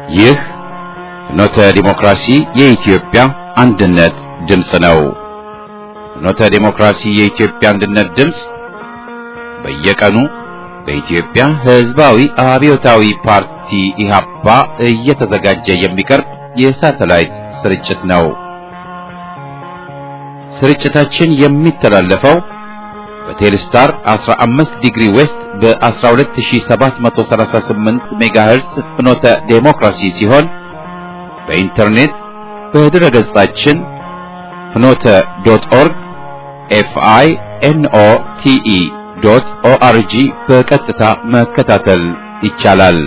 ይህ ፍኖተ ዲሞክራሲ የኢትዮጵያ አንድነት ድምፅ ነው። ፍኖተ ዲሞክራሲ የኢትዮጵያ አንድነት ድምፅ በየቀኑ በኢትዮጵያ ሕዝባዊ አብዮታዊ ፓርቲ ኢህአፓ እየተዘጋጀ የሚቀርብ የሳተላይት ስርጭት ነው። ስርጭታችን የሚተላለፈው በቴሌስታር 15 ዲግሪ ዌስት በ12738 ሜጋሄርስ ፍኖተ ዴሞክራሲ ሲሆን በኢንተርኔት በድረ ገጻችን ፍኖተ ዶት ኦርግ ኤፍአይ ኤንኦ ቲኢ ዶት ኦአርጂ በቀጥታ መከታተል ይቻላል።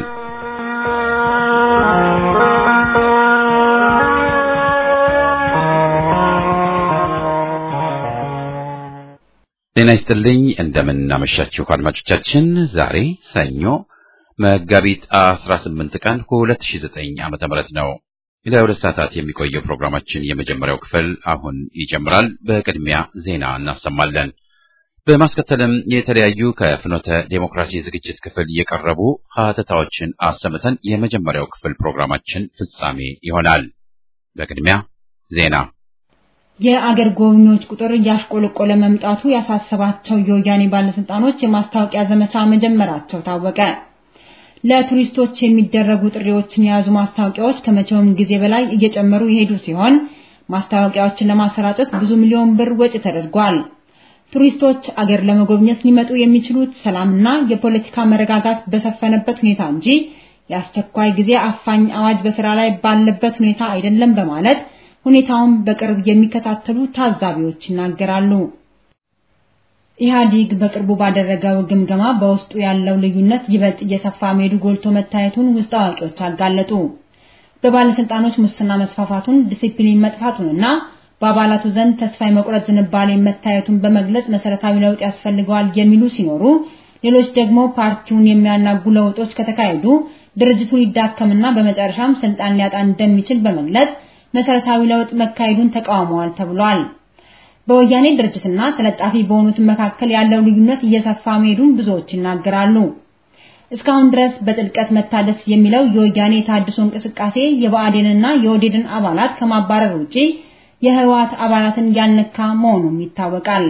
ጤና ይስጥልኝ። እንደምን አመሻችሁ አድማጮቻችን። ዛሬ ሰኞ መጋቢት 18 ቀን 2009 ዓመተ ምህረት ነው። ለሁለት ሰዓታት የሚቆየው ፕሮግራማችን የመጀመሪያው ክፍል አሁን ይጀምራል። በቅድሚያ ዜና እናሰማለን። በማስከተልም የተለያዩ ከፍኖተ ዴሞክራሲ ዝግጅት ክፍል የቀረቡ ሀተታዎችን አሰምተን የመጀመሪያው ክፍል ፕሮግራማችን ፍጻሜ ይሆናል። በቅድሚያ ዜና የአገር ጎብኚዎች ቁጥር እያሽቆለቆለ መምጣቱ ያሳሰባቸው የወያኔ ባለስልጣኖች የማስታወቂያ ዘመቻ መጀመራቸው ታወቀ። ለቱሪስቶች የሚደረጉ ጥሪዎችን የያዙ ማስታወቂያዎች ከመቼውም ጊዜ በላይ እየጨመሩ የሄዱ ሲሆን ማስታወቂያዎችን ለማሰራጨት ብዙ ሚሊዮን ብር ወጪ ተደርጓል። ቱሪስቶች አገር ለመጎብኘት ሊመጡ የሚችሉት ሰላምና የፖለቲካ መረጋጋት በሰፈነበት ሁኔታ እንጂ የአስቸኳይ ጊዜ አፋኝ አዋጅ በስራ ላይ ባለበት ሁኔታ አይደለም በማለት ሁኔታውን በቅርብ የሚከታተሉ ታዛቢዎች ይናገራሉ። ኢህአዲግ በቅርቡ ባደረገው ግምገማ በውስጡ ያለው ልዩነት ይበልጥ እየሰፋ መሄዱ ጎልቶ መታየቱን ውስጥ አዋቂዎች አጋለጡ። በባለስልጣኖች ሙስና መስፋፋቱን፣ ዲሲፕሊን መጥፋቱንና በአባላቱ ዘንድ ተስፋ የመቁረጥ ዝንባሌ መታየቱን በመግለጽ መሰረታዊ ለውጥ ያስፈልገዋል የሚሉ ሲኖሩ፣ ሌሎች ደግሞ ፓርቲውን የሚያናጉ ለውጦች ከተካሄዱ ድርጅቱ ሊዳከምና በመጨረሻም ስልጣን ሊያጣ እንደሚችል በመግለጽ መሰረታዊ ለውጥ መካሄዱን ተቃውመዋል ተብሏል። በወያኔ ድርጅትና ተለጣፊ በሆኑት መካከል ያለው ልዩነት እየሰፋ መሄዱን ብዙዎች ይናገራሉ። እስካሁን ድረስ በጥልቀት መታደስ የሚለው የወያኔ የታድሶ እንቅስቃሴ የብአዴንና የኦዴድን አባላት ከማባረር ውጪ የህወሓት አባላትን ያልነካ መሆኑም ይታወቃል።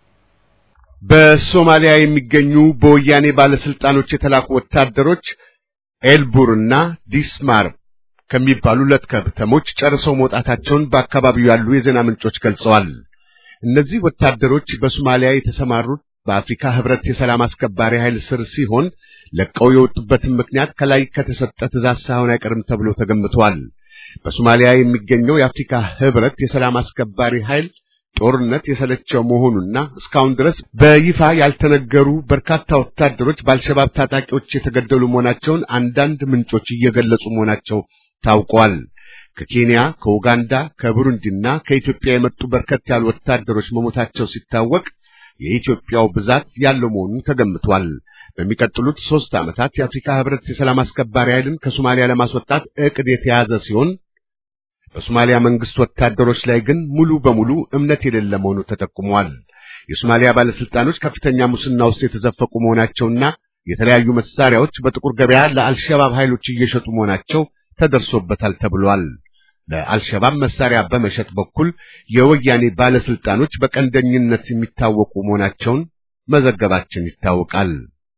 በሶማሊያ የሚገኙ በወያኔ ባለስልጣኖች የተላኩ ወታደሮች ኤልቡርና ዲስማር ከሚባሉ ሁለት ከተሞች ጨርሰው መውጣታቸውን በአካባቢው ያሉ የዜና ምንጮች ገልጸዋል። እነዚህ ወታደሮች በሶማሊያ የተሰማሩት በአፍሪካ ህብረት የሰላም አስከባሪ ኃይል ስር ሲሆን ለቀው የወጡበትን ምክንያት ከላይ ከተሰጠ ትእዛዝ ሳይሆን አይቀርም ተብሎ ተገምቷል። በሶማሊያ የሚገኘው የአፍሪካ ህብረት የሰላም አስከባሪ ኃይል ጦርነት የሰለቸው መሆኑና እስካሁን ድረስ በይፋ ያልተነገሩ በርካታ ወታደሮች በአልሸባብ ታጣቂዎች የተገደሉ መሆናቸውን አንዳንድ ምንጮች እየገለጹ መሆናቸው ታውቋል። ከኬንያ፣ ከኡጋንዳ፣ ከቡሩንዲና ከኢትዮጵያ የመጡ በርከት ያሉ ወታደሮች መሞታቸው ሲታወቅ የኢትዮጵያው ብዛት ያለው መሆኑን ተገምቷል። በሚቀጥሉት ሦስት ዓመታት የአፍሪካ ህብረት የሰላም አስከባሪ ኃይልን ከሶማሊያ ለማስወጣት ዕቅድ የተያዘ ሲሆን በሶማሊያ መንግስት ወታደሮች ላይ ግን ሙሉ በሙሉ እምነት የሌለ መሆኑ ተጠቁሟል። የሶማሊያ ባለስልጣኖች ከፍተኛ ሙስና ውስጥ የተዘፈቁ መሆናቸውና የተለያዩ መሳሪያዎች በጥቁር ገበያ ለአልሸባብ ኃይሎች እየሸጡ መሆናቸው ተደርሶበታል ተብሏል። ለአልሸባብ መሳሪያ በመሸጥ በኩል የወያኔ ባለስልጣኖች በቀንደኝነት የሚታወቁ መሆናቸውን መዘገባችን ይታወቃል።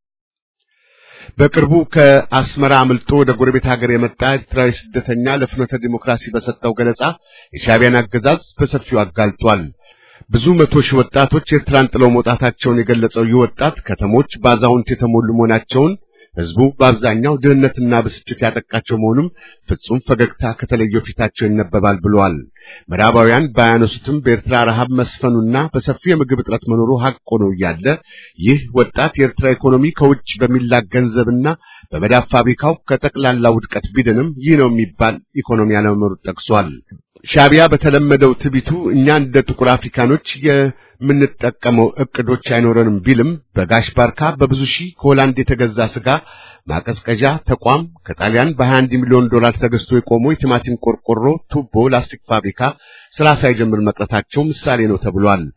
በቅርቡ ከአስመራ አምልጦ ወደ ጎረቤት ሀገር የመጣ ኤርትራዊ ስደተኛ ለፍኖተ ዲሞክራሲ በሰጠው ገለጻ የሻዕቢያን አገዛዝ በሰፊው አጋልጧል። ብዙ መቶ ሺህ ወጣቶች ኤርትራን ጥለው መውጣታቸውን የገለጸው ይህ ወጣት ከተሞች በአዛውንት የተሞሉ መሆናቸውን ህዝቡ በአብዛኛው ድህነትና ብስጭት ያጠቃቸው መሆኑም ፍጹም ፈገግታ ከተለየው ፊታቸው ይነበባል ብለዋል። ምዕራባውያን ባያነሱትም በኤርትራ ረሃብ መስፈኑና በሰፊው የምግብ እጥረት መኖሩ ሀቅ ሆኖ እያለ ይህ ወጣት የኤርትራ ኢኮኖሚ ከውጭ በሚላክ ገንዘብና በመዳብ ፋብሪካው ከጠቅላላ ውድቀት ቢድንም ይህ ነው የሚባል ኢኮኖሚ አለመኖሩ ጠቅሷል። ሻዕቢያ በተለመደው ትቢቱ እኛ እንደ ጥቁር አፍሪካኖች የምንጠቀመው እቅዶች አይኖረንም ቢልም በጋሽ ባርካ በብዙ ሺህ ከሆላንድ የተገዛ ስጋ ማቀዝቀዣ ተቋም ከጣሊያን በ21 ሚሊዮን ዶላር ተገዝቶ የቆመው የቲማቲም ቆርቆሮ፣ ቱቦ፣ ላስቲክ ፋብሪካ ስራ ሳይጀምር መቅረታቸው ምሳሌ ነው ተብሏል።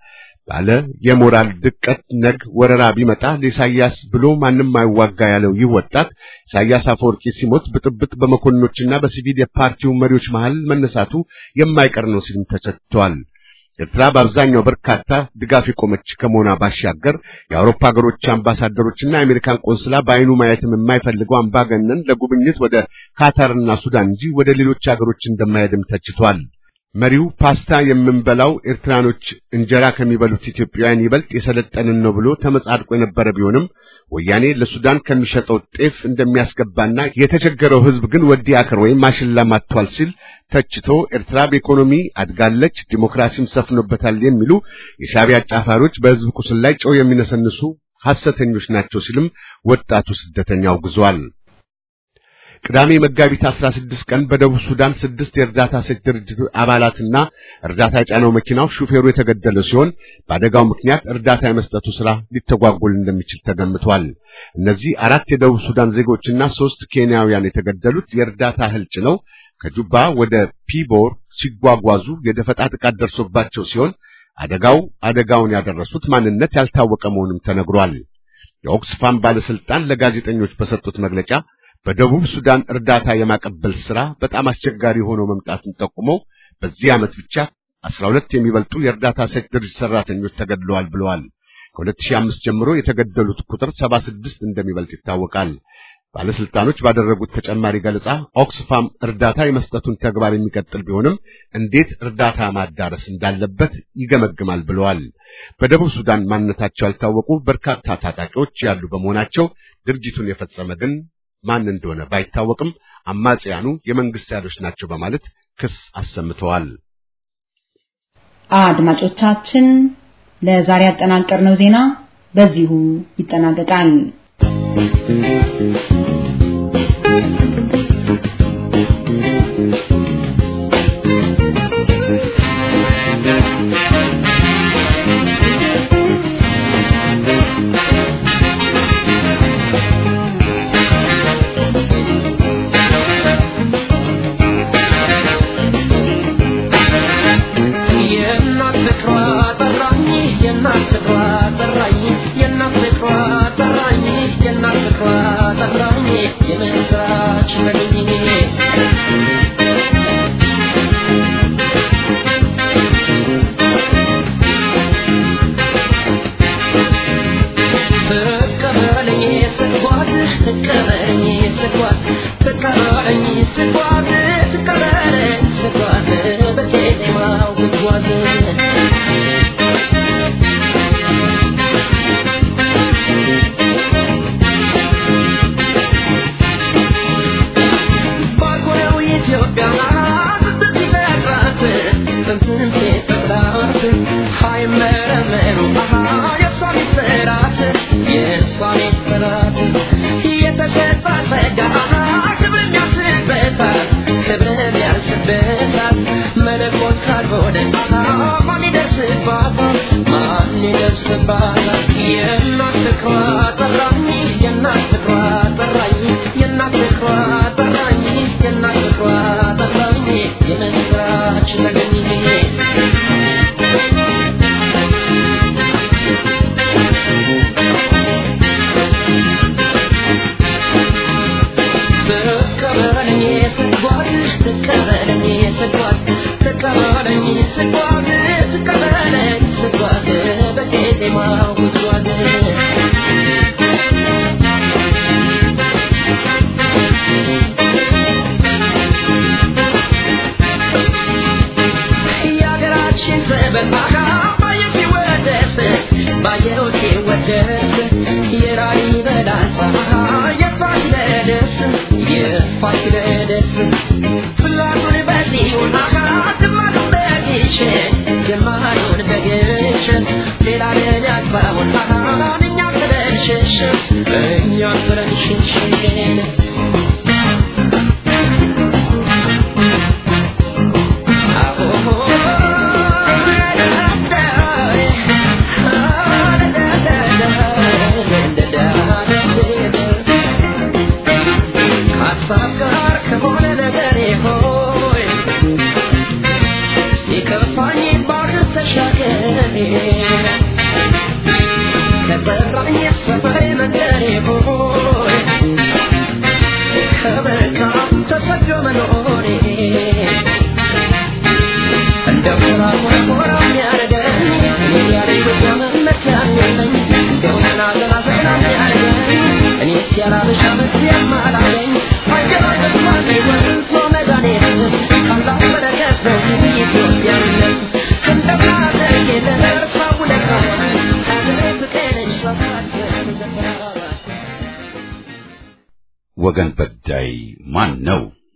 ባለ የሞራል ድቀት ነግ ወረራ ቢመጣ ለኢሳያስ ብሎ ማንም አይዋጋ ያለው ይህ ወጣት ኢሳያስ አፈወርቂ ሲሞት ብጥብጥ በመኮንኖችና በሲቪል የፓርቲው መሪዎች መሃል መነሳቱ የማይቀር ነው ሲልም ተቸቷል። ኤርትራ በአብዛኛው በርካታ ድጋፍ የቆመች ከመሆኗ ባሻገር የአውሮፓ ሀገሮች አምባሳደሮችና የአሜሪካን ቆንስላ በአይኑ ማየትም የማይፈልገው አምባገነን ለጉብኝት ወደ ካታርና ሱዳን እንጂ ወደ ሌሎች ሀገሮች እንደማይሄድም ተችቷል። መሪው ፓስታ የምንበላው ኤርትራኖች እንጀራ ከሚበሉት ኢትዮጵያውያን ይበልጥ የሰለጠንን ነው ብሎ ተመጻድቆ የነበረ ቢሆንም ወያኔ ለሱዳን ከሚሸጠው ጤፍ እንደሚያስገባና የተቸገረው ሕዝብ ግን ወዲ አከር ወይም ማሽላ ማጥቷል ሲል ተችቶ ኤርትራ በኢኮኖሚ አድጋለች፣ ዲሞክራሲም ሰፍኖበታል የሚሉ የሻዕቢያ አጫፋሪዎች በሕዝብ ቁስል ላይ ጨው የሚነሰንሱ ሐሰተኞች ናቸው ሲልም ወጣቱ ስደተኛ አውግዟል። ቅዳሜ መጋቢት 16 ቀን በደቡብ ሱዳን ስድስት የእርዳታ ሰጪ ድርጅት አባላትና እርዳታ የጫነው መኪናው ሹፌሩ የተገደለ ሲሆን በአደጋው ምክንያት እርዳታ የመስጠቱ ሥራ ሊተጓጎል እንደሚችል ተገምቷል። እነዚህ አራት የደቡብ ሱዳን ዜጎችና ሦስት ኬንያውያን የተገደሉት የእርዳታ እህል ጭነው ከጁባ ወደ ፒቦር ሲጓጓዙ የደፈጣ ጥቃት ደርሶባቸው ሲሆን አደጋው አደጋውን ያደረሱት ማንነት ያልታወቀ መሆኑም ተነግሯል። የኦክስፋም ባለስልጣን ለጋዜጠኞች በሰጡት መግለጫ በደቡብ ሱዳን እርዳታ የማቀበል ሥራ በጣም አስቸጋሪ ሆኖ መምጣቱን ጠቁመው በዚህ ዓመት ብቻ 12 የሚበልጡ የእርዳታ ሰጪ ድርጅት ሰራተኞች ተገድለዋል ብለዋል። ከ2005 ጀምሮ የተገደሉት ቁጥር 76 እንደሚበልጥ ይታወቃል። ባለስልጣኖች ባደረጉት ተጨማሪ ገለጻ ኦክስፋም እርዳታ የመስጠቱን ተግባር የሚቀጥል ቢሆንም እንዴት እርዳታ ማዳረስ እንዳለበት ይገመግማል ብለዋል። በደቡብ ሱዳን ማንነታቸው ያልታወቁ በርካታ ታጣቂዎች ያሉ በመሆናቸው ድርጊቱን የፈጸመ ግን ማን እንደሆነ ባይታወቅም አማጽያኑ የመንግስት ኃይሎች ናቸው በማለት ክስ አሰምተዋል። አድማጮቻችን ለዛሬ ያጠናቀርነው ዜና በዚሁ ይጠናቀቃል። If I need more, መኖሬ እንደ ኮራ ኮራ ኮራ የሚያደርገኝ ያለ ኢትዮጵያ መመኪያ የለኝ እንደው ዘና ዘና ዘና የሚያደርገኝ እኔ ሲያላበሻ መስያም አላገኝ አየር ተስፋ ወጥቶ መድኃኒት ካላህ በረከት ነው ኢትዮጵያዊነት እንደማደግ የለርሳ ውለታ ሀገሬ ፍቅሬ ነች ሳታስገር ወገን በዳይ ማን ነው?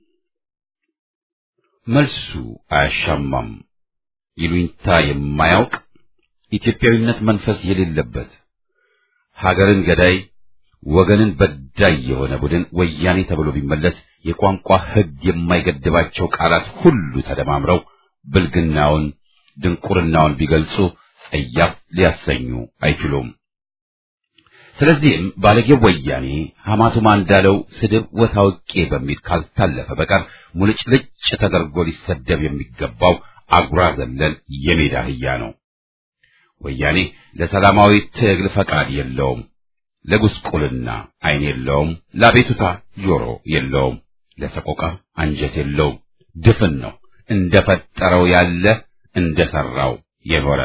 መልሱ አያሻማም። ይሉኝታ የማያውቅ ኢትዮጵያዊነት መንፈስ የሌለበት ሀገርን ገዳይ ወገንን በዳይ የሆነ ቡድን ወያኔ ተብሎ ቢመለስ የቋንቋ ሕግ የማይገድባቸው ቃላት ሁሉ ተደማምረው ብልግናውን ድንቁርናውን ቢገልጹ ጸያፍ ሊያሰኙ አይችሉም። ስለዚህም ባለጌው ወያኔ ሐማቱማ እንዳለው ስድብ ወታውቄ በሚል ካልታለፈ በቀር ሙልጭልጭ ተደርጎ ሊሰደብ የሚገባው አጉራ ዘለል የሜዳ አህያ ነው። ወያኔ ለሰላማዊ ትግል ፈቃድ የለውም። ለጉስቁልና ዓይን የለውም። ለአቤቱታ ጆሮ የለውም። ለሰቆቃ አንጀት የለውም። ድፍን ነው። እንደፈጠረው ያለ እንደሰራው የኖረ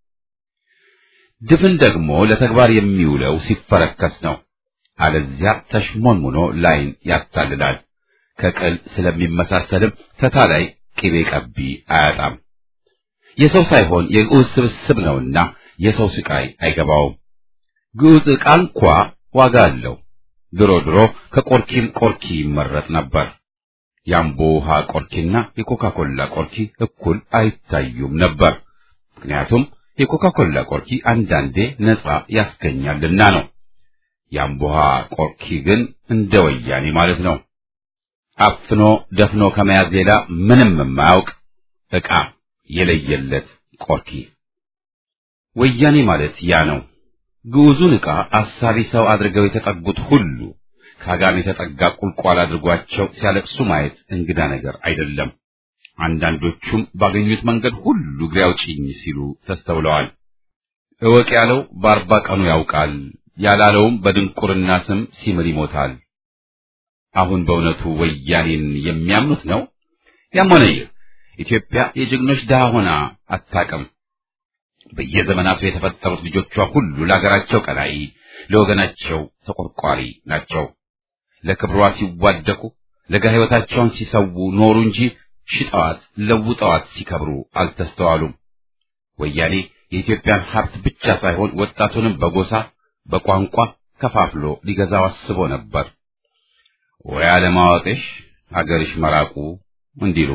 ድፍን ደግሞ ለተግባር የሚውለው ሲፈረከስ ነው። አለዚያ ተሽሞንሙኖ ላይን ያታልላል። ከቅል ስለሚመሳሰልም ፈታ ላይ ቅቤ ቀቢ አያጣም። የሰው ሳይሆን የግዑዝ ስብስብ ነውና የሰው ስቃይ አይገባውም። ግዑዝ ዕቃ እንኳ ዋጋ አለው። ድሮ ድሮ ከቆርኪም ቆርኪ ይመረጥ ነበር። የአምቦ ውሃ ቆርኪና የኮካኮላ ቆርኪ እኩል አይታዩም ነበር። ምክንያቱም የኮካኮላ ቆርኪ አንዳንዴ ነፃ ያስገኛልና ነው። የአምቦ ውሃ ቆርኪ ግን እንደ ወያኔ ማለት ነው። አፍኖ ደፍኖ ከመያዝ ሌላ ምንም የማያውቅ ዕቃ የለየለት ቆርኪ። ወያኔ ማለት ያ ነው። ግዑዙን ዕቃ አሳቢ ሰው አድርገው የተጠጉት ሁሉ ከአጋም የተጠጋ ቁልቋል አድርጓቸው ሲያለቅሱ ማየት እንግዳ ነገር አይደለም። አንዳንዶቹም ባገኙት መንገድ ሁሉ እግሬ አውጪኝ ሲሉ ተስተውለዋል። እወቅ ያለው በአርባ ቀኑ ያውቃል፣ ያላለውም በድንቁርና ስም ሲምል ይሞታል። አሁን በእውነቱ ወያኔን የሚያምኑት ነው? ያም ሆነ ይህ ኢትዮጵያ የጀግኖች ድሃ ሆና አታውቅም። በየዘመናቱ የተፈጠሩት ልጆቿ ሁሉ ለሀገራቸው ቀናኢ፣ ለወገናቸው ተቆርቋሪ ናቸው። ለክብሯ ሲዋደቁ ለጋ ሕይወታቸውን ሲሰዉ ኖሩ እንጂ ሽጠዋት ለውጠዋት ሲከብሩ አልተስተዋሉም። ወያኔ የኢትዮጵያን ሀብት ብቻ ሳይሆን ወጣቱንም በጎሳ በቋንቋ ከፋፍሎ ሊገዛው አስቦ ነበር። ወይ አለማወቅሽ ሀገርሽ መራቁ እንዲሉ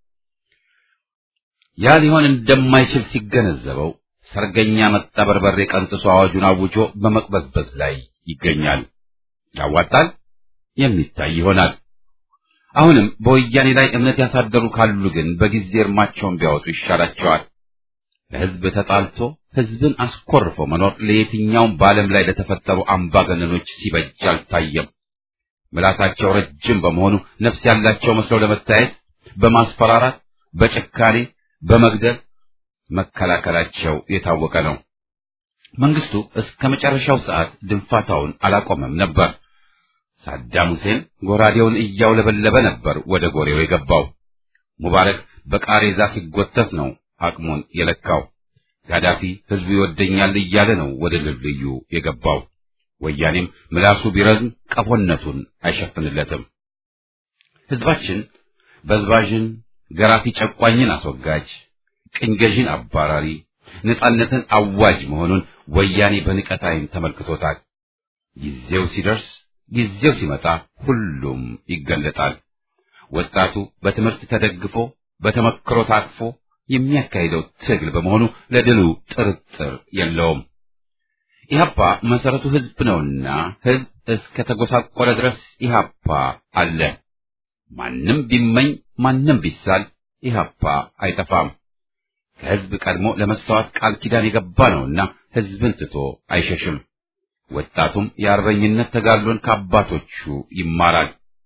ያ ሊሆን እንደማይችል ሲገነዘበው ሰርገኛ መጣ በርበሬ ቀንጥሶ አዋጁን አውጆ በመቅበዝበዝ ላይ ይገኛል። ያዋጣል፣ የሚታይ ይሆናል። አሁንም በወያኔ ላይ እምነት ያሳደሩ ካሉ ግን በጊዜ እርማቸውን ቢያወጡ ይሻላቸዋል። ለሕዝብ ተጣልቶ ሕዝብን አስኮርፎ መኖር ለየትኛውም በዓለም ላይ ለተፈጠሩ አምባገነኖች ሲበጅ አልታየም። ምላሳቸው ረጅም በመሆኑ ነፍስ ያላቸው መስለው ለመታየት በማስፈራራት፣ በጭካኔ፣ በመግደል መከላከላቸው የታወቀ ነው። መንግስቱ እስከ መጨረሻው ሰዓት ድንፋታውን አላቆመም ነበር። ሳዳም ሁሴን ጎራዴውን እያውለበለበ ነበር ወደ ጎሬው የገባው። ሙባረክ በቃሬዛ ሲጎተት ነው አቅሙን የለካው። ጋዳፊ ህዝቡ ይወደኛል እያለ ነው ወደ ልልዩ የገባው። ወያኔም ምላሱ ቢረዝም ቀፎነቱን አይሸፍንለትም። ህዝባችን በዝባዥን፣ ገራፊ ጨቋኝን አስወጋጅ፣ ቅኝ ገዢን አባራሪ፣ ነጻነትን አዋጅ መሆኑን ወያኔ በንቀት ዓይን ተመልክቶታል። ጊዜው ሲደርስ ጊዜው ሲመጣ ሁሉም ይገለጣል። ወጣቱ በትምህርት ተደግፎ በተመክሮ ታቅፎ የሚያካሂደው ትግል በመሆኑ ለድሉ ጥርጥር የለውም። ኢህአፓ መሰረቱ ህዝብ ነውና ህዝብ እስከ ተጎሳቆለ ድረስ ኢህአፓ አለ። ማንም ቢመኝ ማንም ቢሳል ኢህአፓ አይጠፋም። ከህዝብ ቀድሞ ለመሰዋት ቃል ኪዳን የገባ ነውና ህዝብን ትቶ አይሸሽም። ወጣቱም የአርበኝነት ተጋድሎን ከአባቶቹ ይማራል።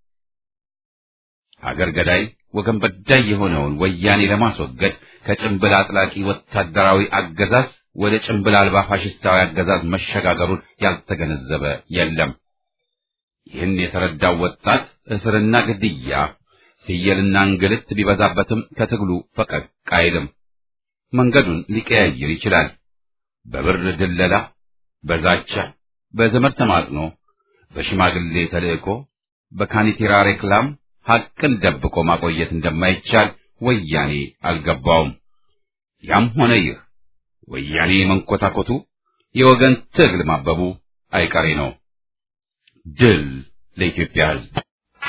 ሀገር ገዳይ ወገን በዳይ የሆነውን ወያኔ ለማስወገድ ከጭንብል አጥላቂ ወታደራዊ አገዛዝ ወደ ጭንብል አልባ ፋሽስታዊ አገዛዝ መሸጋገሩን ያልተገነዘበ የለም። ይህን የተረዳው ወጣት እስርና ግድያ፣ ሲየልና እንግልት ቢበዛበትም ከትግሉ ፈቀቅ አይልም። መንገዱን ሊቀያይር ይችላል። በብር ድለላ፣ በዛቻ፣ በዘመድ ተማጽኖ፣ በሽማግሌ ተልእኮ፣ በካኒቴራ ሬክላም ሐቅን ደብቆ ማቆየት እንደማይቻል ወያኔ አልገባውም። ያም ሆነ ይህ ወያኔ መንኮታኮቱ የወገን ትግል ማበቡ አይቀሬ ነው። ድል ለኢትዮጵያ ሕዝብ!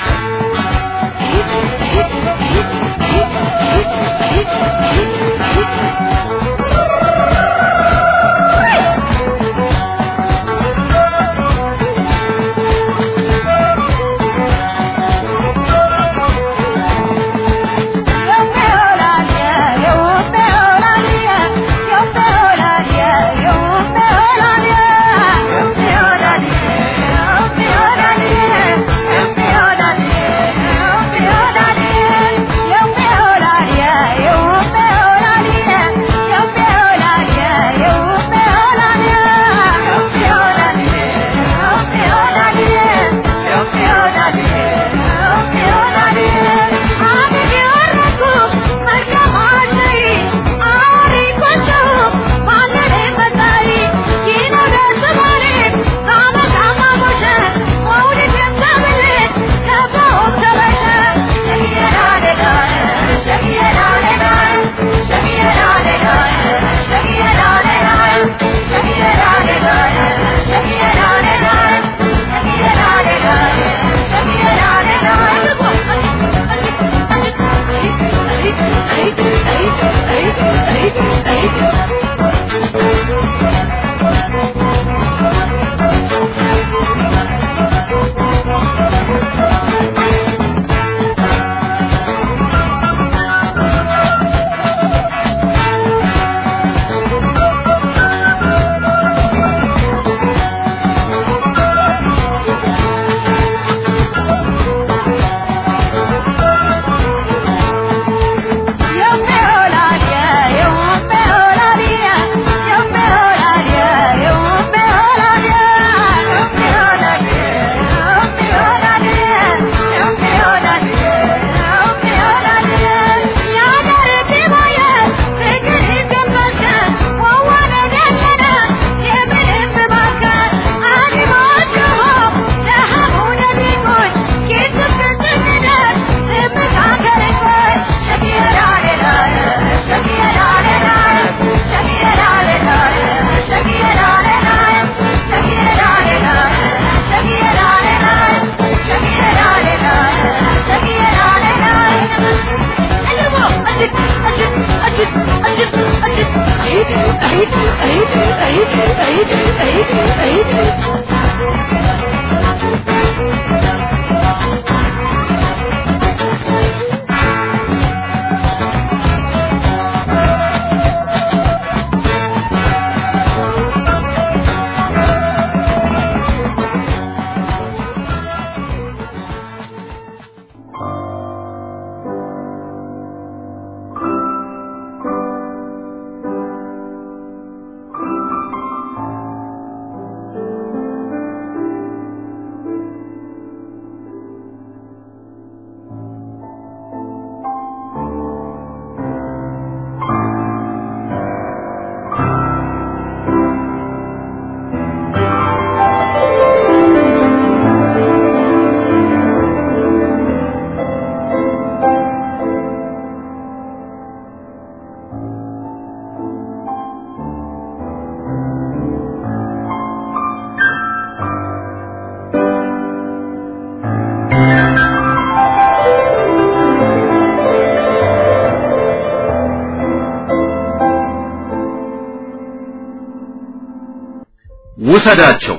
ውሰዳቸው።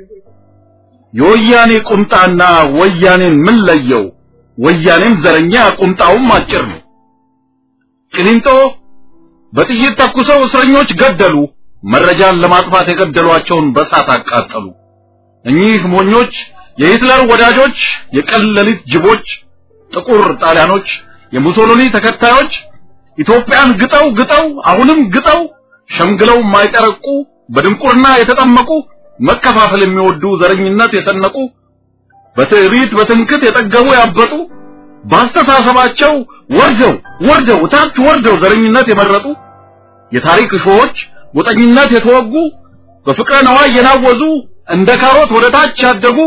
የወያኔ ቁምጣና ወያኔን ምን ለየው? ወያኔም ዘረኛ ቁምጣውም አጭር ነው። ቂሊንጦ በጥይት ተኩሰው እስረኞች ገደሉ። መረጃን ለማጥፋት የገደሏቸውን በሳት አቃጠሉ። እኚህ ሞኞች የሂትለር ወዳጆች፣ የቀን ሌሊት ጅቦች፣ ጥቁር ጣሊያኖች፣ የሙሶሎኒ ተከታዮች ኢትዮጵያን ግጠው ግጠው አሁንም ግጠው ሸምግለው የማይጠረቁ በድንቁርና የተጠመቁ መከፋፈል የሚወዱ ዘረኝነት የሰነቁ በትዕቢት በትምክት የጠገቡ ያበጡ በአስተሳሰባቸው ወርደው ወርደው ታች ወርደው ዘረኝነት የመረጡ የታሪክ እሾዎች ጎጠኝነት የተወጉ በፍቅረ ነዋይ የናወዙ እንደ ካሮት ወደ ታች ያደጉ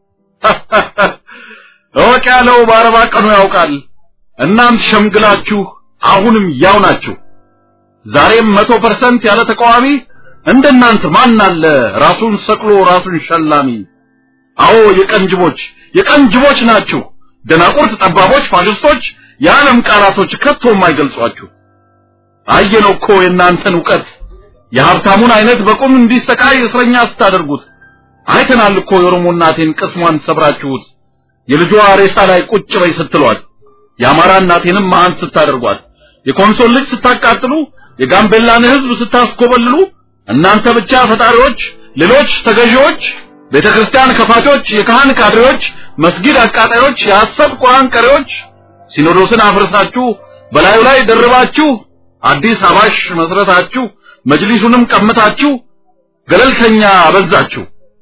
እወቅ ያለው በአርባ ቀኑ ያውቃል። እናንት ሸምግላችሁ አሁንም ያው ናችሁ። ዛሬም መቶ ፐርሰንት ያለ ተቃዋሚ እንደናንተ ማን አለ ራሱን ሰቅሎ ራሱን ሸላሚ? አዎ የቀንጅቦች የቀንጅቦች ናችሁ። ደናቁርት፣ ጠባቦች፣ ፋሽስቶች የዓለም ቃላቶች ከቶ የማይገልጿችሁ። አየነው እኮ የእናንተን እውቀት የሀብታሙን አይነት በቁም እንዲሰቃይ እስረኛ ስታደርጉት አይተናል እኮ የኦሮሞ እናቴን ቅስሟን ሰብራችሁት የልጇ ሬሳ ላይ ቁጭ በይ ስትሏት የአማራ እናቴንም መሀን ስታደርጓት የኮንሶል ልጅ ስታቃጥሉ የጋምቤላን ሕዝብ ስታስኮበልሉ እናንተ ብቻ ፈጣሪዎች፣ ሌሎች ተገዢዎች፣ ቤተ ክርስቲያን ከፋቾች፣ የካህን ካድሬዎች፣ መስጊድ አቃጣዮች፣ የሐሰት ቁርአን ቀሪዎች ሲኖዶስን አፍርሳችሁ በላዩ ላይ ደርባችሁ አዲስ አባሽ መስረታችሁ መጅሊሱንም ቀምታችሁ ገለልተኛ አበዛችሁ።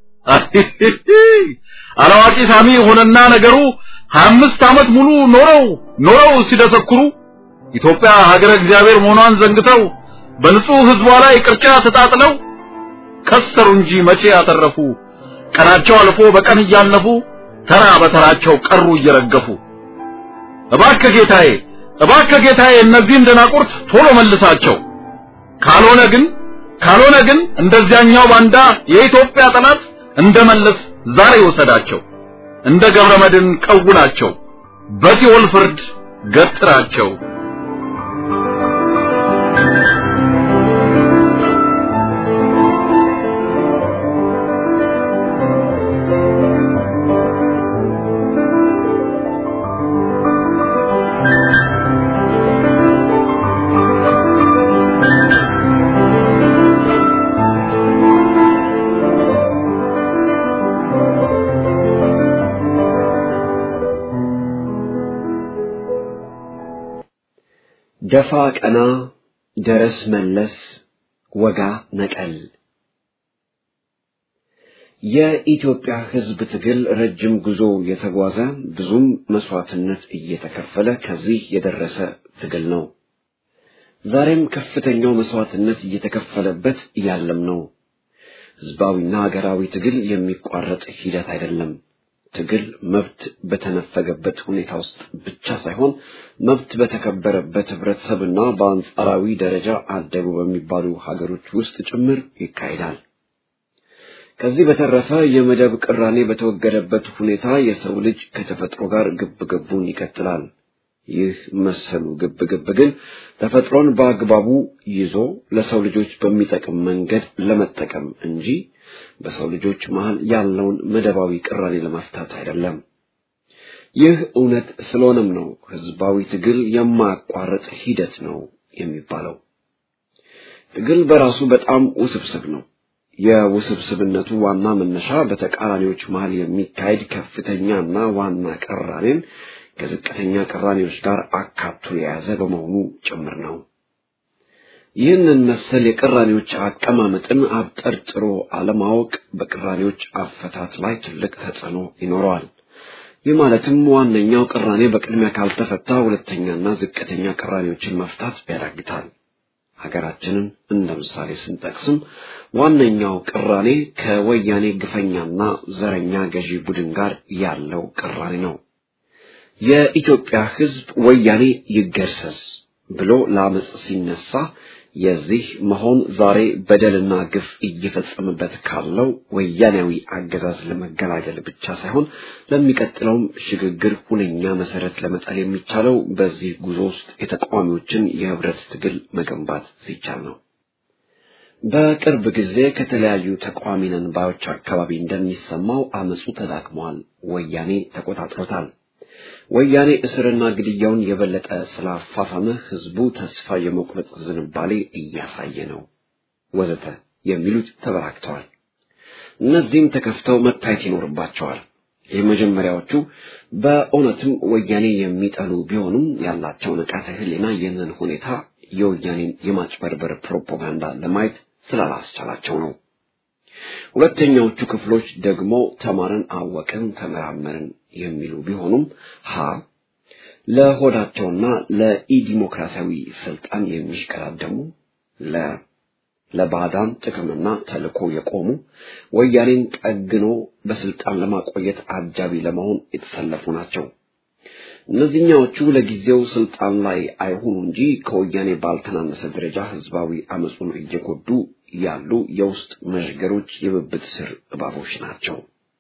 አላዋቂ ሳሚ ሆነና ነገሩ ሀያ አምስት ዓመት ሙሉ ኖረው ኖረው ሲደሰኩሩ ኢትዮጵያ ሀገረ እግዚአብሔር መሆኗን ዘንግተው በንጹህ ህዝቧ ላይ ቅርጫ ተጣጥለው ከሰሩ እንጂ መቼ ያተረፉ። ቀናቸው አልፎ በቀን እያለፉ ተራ በተራቸው ቀሩ እየረገፉ። እባክህ ጌታዬ፣ እባክህ ጌታዬ እነዚህን ደናቁርት ቶሎ መልሳቸው። ካልሆነ ግን ካልሆነ ግን እንደዚያኛው ባንዳ የኢትዮጵያ ጠላት እንደመለስ ዛሬ ወሰዳቸው። እንደ ገብረ መድን ቀውናቸው፣ በሲኦል ፍርድ ገጥራቸው። ደፋ ቀና ደረስ መለስ ወጋ ነቀል የኢትዮጵያ ሕዝብ ትግል ረጅም ጉዞ የተጓዘ ብዙም መስዋዕትነት እየተከፈለ ከዚህ የደረሰ ትግል ነው። ዛሬም ከፍተኛው መስዋዕትነት እየተከፈለበት ያለም ነው። ሕዝባዊና ሀገራዊ ትግል የሚቋረጥ ሂደት አይደለም። ትግል መብት በተነፈገበት ሁኔታ ውስጥ ብቻ ሳይሆን መብት በተከበረበት ህብረተሰብና በአንጻራዊ ደረጃ አደጉ በሚባሉ ሀገሮች ውስጥ ጭምር ይካሄዳል። ከዚህ በተረፈ የመደብ ቅራኔ በተወገደበት ሁኔታ የሰው ልጅ ከተፈጥሮ ጋር ግብ ግቡን ይቀጥላል። ይህ መሰሉ ግብ ግብ ግን ተፈጥሮን በአግባቡ ይዞ ለሰው ልጆች በሚጠቅም መንገድ ለመጠቀም እንጂ በሰው ልጆች መሃል ያለውን መደባዊ ቅራኔ ለመፍታት አይደለም። ይህ እውነት ስለሆነም ነው ህዝባዊ ትግል የማያቋርጥ ሂደት ነው የሚባለው። ትግል በራሱ በጣም ውስብስብ ነው። የውስብስብነቱ ዋና መነሻ በተቃራኒዎች መሃል የሚካሄድ ከፍተኛና ዋና ቅራኔን ከዝቅተኛ ቅራኔዎች ጋር አካቶ የያዘ በመሆኑ ጭምር ነው። ይህንን መሰል የቅራኔዎች አቀማመጥን አብጠርጥሮ አለማወቅ በቅራኔዎች አፈታት ላይ ትልቅ ተጽዕኖ ይኖረዋል። ይህ ማለትም ዋነኛው ቅራኔ በቅድሚያ ካልተፈታ ሁለተኛና ዝቅተኛ ቅራኔዎችን መፍታት ያዳግታል። ሀገራችንን እንደ ምሳሌ ስንጠቅስም ዋነኛው ቅራኔ ከወያኔ ግፈኛና ዘረኛ ገዢ ቡድን ጋር ያለው ቅራኔ ነው። የኢትዮጵያ ሕዝብ ወያኔ ይገርሰስ ብሎ ለአመፅ ሲነሳ የዚህ መሆን ዛሬ በደልና ግፍ እየፈጸመበት ካለው ወያኔያዊ አገዛዝ ለመገላገል ብቻ ሳይሆን ለሚቀጥለውም ሽግግር ሁነኛ መሰረት ለመጣል የሚቻለው በዚህ ጉዞ ውስጥ የተቃዋሚዎችን የህብረት ትግል መገንባት ሲቻል ነው። በቅርብ ጊዜ ከተለያዩ ተቃዋሚ ነን ባዮች አካባቢ እንደሚሰማው አመፁ ተዳክሟል፣ ወያኔ ተቆጣጥሮታል። ወያኔ እስርና ግድያውን የበለጠ ስላፋፋመ ህዝቡ ተስፋ የመቁረጥ ዝንባሌ እያሳየ ነው ወዘተ የሚሉት ተበራክተዋል። እነዚህም ተከፍተው መታየት ይኖርባቸዋል። የመጀመሪያዎቹ በእውነትም ወያኔ የሚጠሉ ቢሆኑም ያላቸው ንቃተ ህሊና ይህንን ሁኔታ የወያኔን የማጭበርበር ፕሮፓጋንዳ ለማየት ስላላስቻላቸው ነው። ሁለተኛዎቹ ክፍሎች ደግሞ ተማርን፣ አወቅን፣ ተመራመርን የሚሉ ቢሆኑም ሀ ለሆዳቸውና ለኢዲሞክራሲያዊ ስልጣን የሚሽቀዳደሙ ለ ለባዕዳን ጥቅምና ተልዕኮ የቆሙ ወያኔን ጠግኖ በስልጣን ለማቆየት አጃቢ ለመሆን የተሰለፉ ናቸው። እነዚህኛዎቹ ለጊዜው ስልጣን ላይ አይሆኑ እንጂ ከወያኔ ባልተናነሰ ደረጃ ህዝባዊ አመፁን እየጎዱ ያሉ የውስጥ መዥገሮች የብብት ስር እባቦች ናቸው።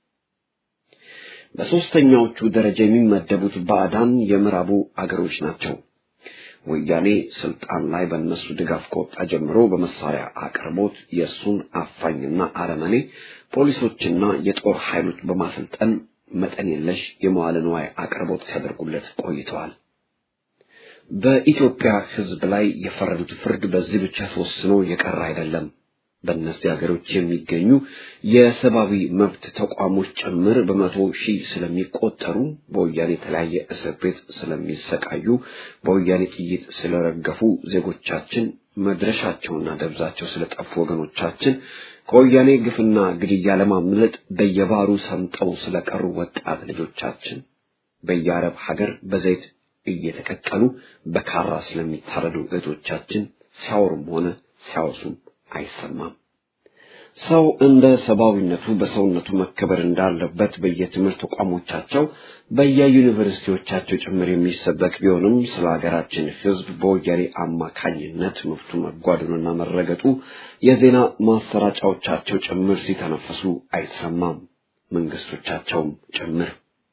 በሦስተኛዎቹ ደረጃ የሚመደቡት ባዕዳን የምዕራቡ አገሮች ናቸው። ወያኔ ስልጣን ላይ በእነሱ ድጋፍ ከወጣ ጀምሮ በመሳሪያ አቅርቦት የእሱን አፋኝና አረመኔ ፖሊሶችና የጦር ኃይሎች በማሰልጠን መጠን የለሽ የመዋለ ንዋይ አቅርቦት ሲያደርጉለት ቆይተዋል። በኢትዮጵያ ሕዝብ ላይ የፈረዱት ፍርድ በዚህ ብቻ ተወስኖ የቀረ አይደለም። በእነዚህ ሀገሮች የሚገኙ የሰብአዊ መብት ተቋሞች ጭምር በመቶ ሺህ ስለሚቆጠሩ በወያኔ የተለያየ እስር ቤት ስለሚሰቃዩ በወያኔ ጥይት ስለረገፉ ዜጎቻችን መድረሻቸውና ደብዛቸው ስለጠፉ ወገኖቻችን ከወያኔ ግፍና ግድያ ለማምለጥ በየባሩ ሰምጠው ስለቀሩ ወጣት ልጆቻችን በየአረብ ሀገር በዘይት እየተቀቀሉ በካራ ስለሚታረዱ እህቶቻችን ሲያወሩም ሆነ ሲያወሱም አይሰማም። ሰው እንደ ሰብአዊነቱ በሰውነቱ መከበር እንዳለበት በየትምህርት ተቋሞቻቸው በየዩኒቨርሲቲዎቻቸው ጭምር የሚሰበክ ቢሆንም ስለ ሀገራችን ሕዝብ በወያኔ አማካኝነት መብቱ መጓደሉና መረገጡ የዜና ማሰራጫዎቻቸው ጭምር ሲተነፈሱ አይሰማም፣ መንግስቶቻቸውም ጭምር።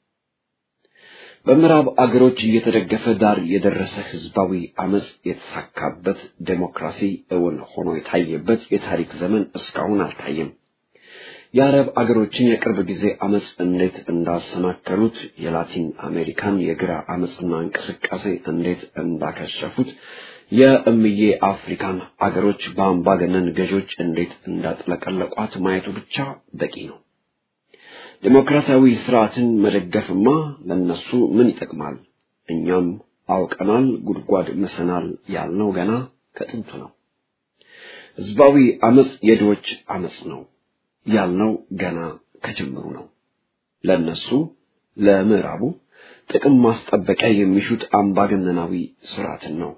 በምዕራብ አገሮች እየተደገፈ ዳር የደረሰ ህዝባዊ አመጽ የተሳካበት ዴሞክራሲ እውን ሆኖ የታየበት የታሪክ ዘመን እስካሁን አልታየም። የአረብ አገሮችን የቅርብ ጊዜ አመጽ እንዴት እንዳሰናከሉት፣ የላቲን አሜሪካን የግራ አመጽና እንቅስቃሴ እንዴት እንዳከሸፉት፣ የእምዬ አፍሪካን አገሮች በአምባገነን ገዦች እንዴት እንዳጥለቀለቋት ማየቱ ብቻ በቂ ነው። ዴሞክራሲያዊ ስርዓትን መደገፍማ ለነሱ ምን ይጠቅማል? እኛም አውቀናል፣ ጉድጓድ ምሰናል ያልነው ገና ከጥንቱ ነው። ህዝባዊ አመጽ የድሆች አመጽ ነው ያልነው ገና ከጅምሩ ነው። ለነሱ ለምዕራቡ ጥቅም ማስጠበቂያ የሚሹት አምባገነናዊ ስርዓትን ነው።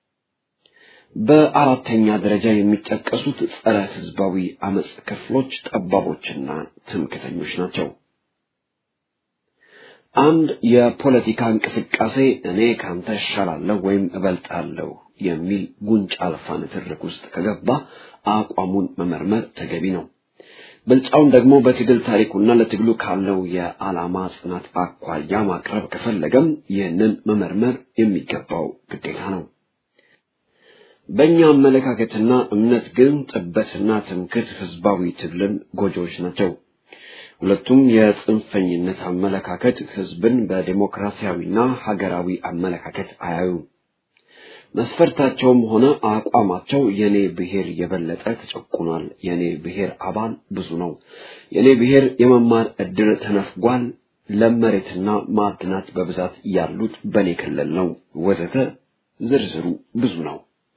በአራተኛ ደረጃ የሚጠቀሱት ጸረ ህዝባዊ አመጽ ክፍሎች ጠባቦችና ትምክተኞች ናቸው። አንድ የፖለቲካ እንቅስቃሴ እኔ ካንተ እሻላለሁ ወይም እበልጣለሁ የሚል ጉንጭ አልፋ ንትርክ ውስጥ ከገባ አቋሙን መመርመር ተገቢ ነው። ብልጫውን ደግሞ በትግል ታሪኩና ለትግሉ ካለው የዓላማ ጽናት አኳያ ማቅረብ ከፈለገም ይህንን መመርመር የሚገባው ግዴታ ነው። በእኛ አመለካከትና እምነት ግን ጥበትና ትምክህት ህዝባዊ ትግልን ጎጆዎች ናቸው። ሁለቱም የጽንፈኝነት አመለካከት ህዝብን በዴሞክራሲያዊና ሀገራዊ አመለካከት አያዩም። መስፈርታቸውም ሆነ አቋማቸው የኔ ብሔር የበለጠ ተጨቁኗል፣ የኔ ብሔር አባል ብዙ ነው፣ የኔ ብሔር የመማር እድል ተነፍጓል፣ ለመሬትና ማዕድናት በብዛት ያሉት በኔ ክልል ነው፣ ወዘተ ዝርዝሩ ብዙ ነው።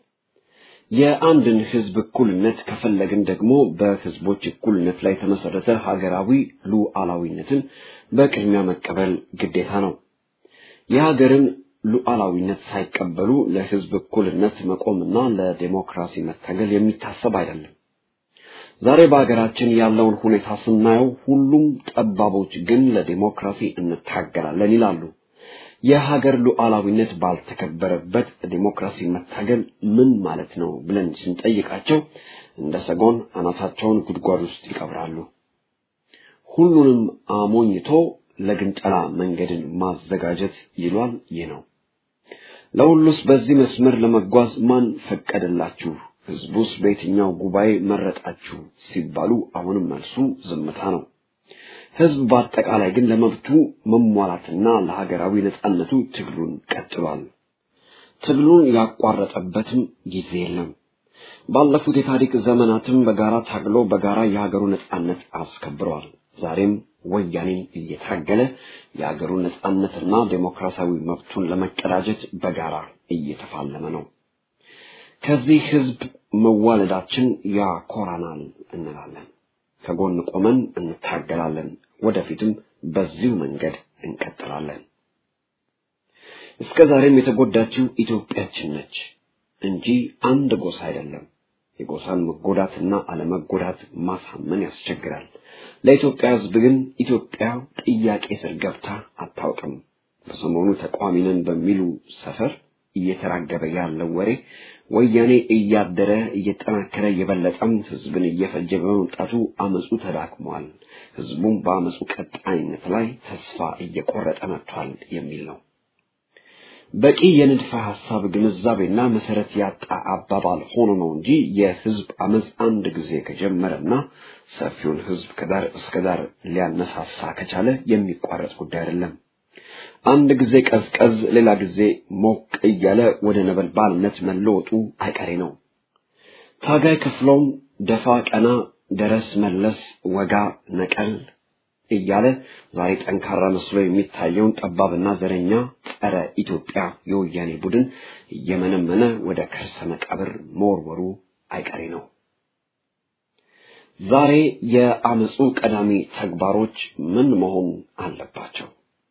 የአንድን ህዝብ እኩልነት ከፈለግን ደግሞ በህዝቦች እኩልነት ላይ የተመሰረተ ሀገራዊ ሉዓላዊነትን በቅድሚያ መቀበል ግዴታ ነው። የሀገርን ሉዓላዊነት ሳይቀበሉ ለህዝብ እኩልነት መቆምና ለዴሞክራሲ መታገል የሚታሰብ አይደለም። ዛሬ በሀገራችን ያለውን ሁኔታ ስናየው ሁሉም ጠባቦች ግን ለዴሞክራሲ እንታገላለን ይላሉ። የሀገር ሉዓላዊነት ባልተከበረበት ዴሞክራሲ መታገል ምን ማለት ነው ብለን ስንጠይቃቸው እንደ ሰጎን አናታቸውን ጉድጓድ ውስጥ ይቀብራሉ። ሁሉንም አሞኝቶ ለግንጠላ መንገድን ማዘጋጀት ይሏል። ይህ ነው። ለሁሉስ በዚህ መስመር ለመጓዝ ማን ፈቀደላችሁ? ህዝቡስ በየትኛው ጉባኤ መረጣችሁ? ሲባሉ አሁንም መልሱ ዝምታ ነው። ህዝብ በአጠቃላይ ግን ለመብቱ መሟላትና ለሀገራዊ ነጻነቱ ትግሉን ቀጥሏል። ትግሉን ያቋረጠበትም ጊዜ የለም። ባለፉት የታሪክ ዘመናትም በጋራ ታግሎ በጋራ የሀገሩ ነጻነት አስከብረዋል። ዛሬም ወያኔን እየታገለ የሀገሩ ነጻነትና ዴሞክራሲያዊ መብቱን ለመቀዳጀት በጋራ እየተፋለመ ነው። ከዚህ ህዝብ መዋለዳችን ያኮራናል እንላለን። ከጎን ቆመን እንታገላለን። ወደፊትም በዚሁ መንገድ እንቀጥላለን። እስከ ዛሬም የተጎዳችው ኢትዮጵያችን ነች እንጂ አንድ ጎሳ አይደለም። የጎሳን መጎዳትና አለመጎዳት ማሳመን ያስቸግራል። ለኢትዮጵያ ሕዝብ ግን ኢትዮጵያ ጥያቄ ስር ገብታ አታውቅም። በሰሞኑ ተቃዋሚ ነን በሚሉ ሰፈር እየተራገበ ያለው ወሬ ወያኔ እያደረ እየጠናከረ የበለጠም ሕዝብን እየፈጀ በመምጣቱ አመፁ ተዳክሟል፣ ሕዝቡም በአመፁ ቀጣይነት ላይ ተስፋ እየቆረጠ መጥቷል የሚል ነው። በቂ የንድፈ ሐሳብ ግንዛቤና መሰረት ያጣ አባባል ሆኖ ነው እንጂ የህዝብ አመፅ አንድ ጊዜ ከጀመረና ሰፊውን ህዝብ ከዳር እስከ ዳር ሊያነሳሳ ከቻለ የሚቋረጥ ጉዳይ አይደለም። አንድ ጊዜ ቀዝቀዝ፣ ሌላ ጊዜ ሞቅ እያለ ወደ ነበልባልነት መለወጡ አይቀሬ ነው። ታጋይ ክፍሎም ደፋ ቀና፣ ደረስ መለስ፣ ወጋ ነቀል እያለ ዛሬ ጠንካራ መስሎ የሚታየውን ጠባብና ዘረኛ ጸረ ኢትዮጵያ የወያኔ ቡድን እየመነመነ ወደ ከርሰ መቃብር መወርወሩ አይቀሬ ነው። ዛሬ የአመፁ ቀዳሚ ተግባሮች ምን መሆን አለባቸው?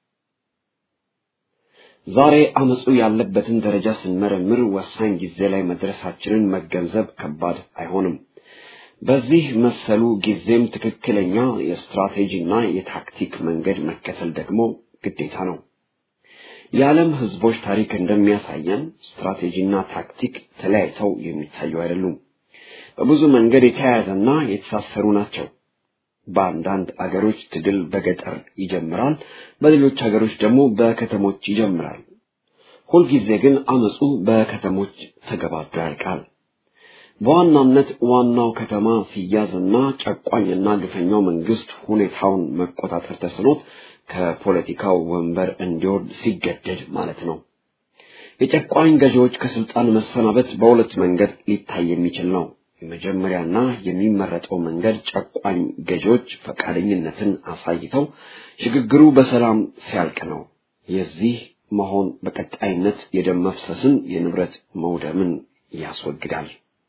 ዛሬ አመፁ ያለበትን ደረጃ ስንመረምር ወሳኝ ጊዜ ላይ መድረሳችንን መገንዘብ ከባድ አይሆንም። በዚህ መሰሉ ጊዜም ትክክለኛ የስትራቴጂና የታክቲክ መንገድ መከተል ደግሞ ግዴታ ነው። የዓለም ህዝቦች ታሪክ እንደሚያሳየን ስትራቴጂና ታክቲክ ተለያይተው የሚታዩ አይደሉም። በብዙ መንገድ የተያያዘና የተሳሰሩ ናቸው። በአንዳንድ አገሮች ትግል በገጠር ይጀምራል፣ በሌሎች አገሮች ደግሞ በከተሞች ይጀምራል። ሁልጊዜ ግን አመፁ በከተሞች ተገባዶ ያልቃል። በዋናነት ዋናው ከተማ ሲያዝና ጨቋኝና ግፈኛው መንግስት ሁኔታውን መቆጣጠር ተስኖት ከፖለቲካው ወንበር እንዲወርድ ሲገደድ ማለት ነው። የጨቋኝ ገዢዎች ከስልጣን መሰናበት በሁለት መንገድ ሊታይ የሚችል ነው። የመጀመሪያና የሚመረጠው መንገድ ጨቋኝ ገዢዎች ፈቃደኝነትን አሳይተው ሽግግሩ በሰላም ሲያልቅ ነው። የዚህ መሆን በቀጣይነት የደም መፍሰስን፣ የንብረት መውደምን ያስወግዳል።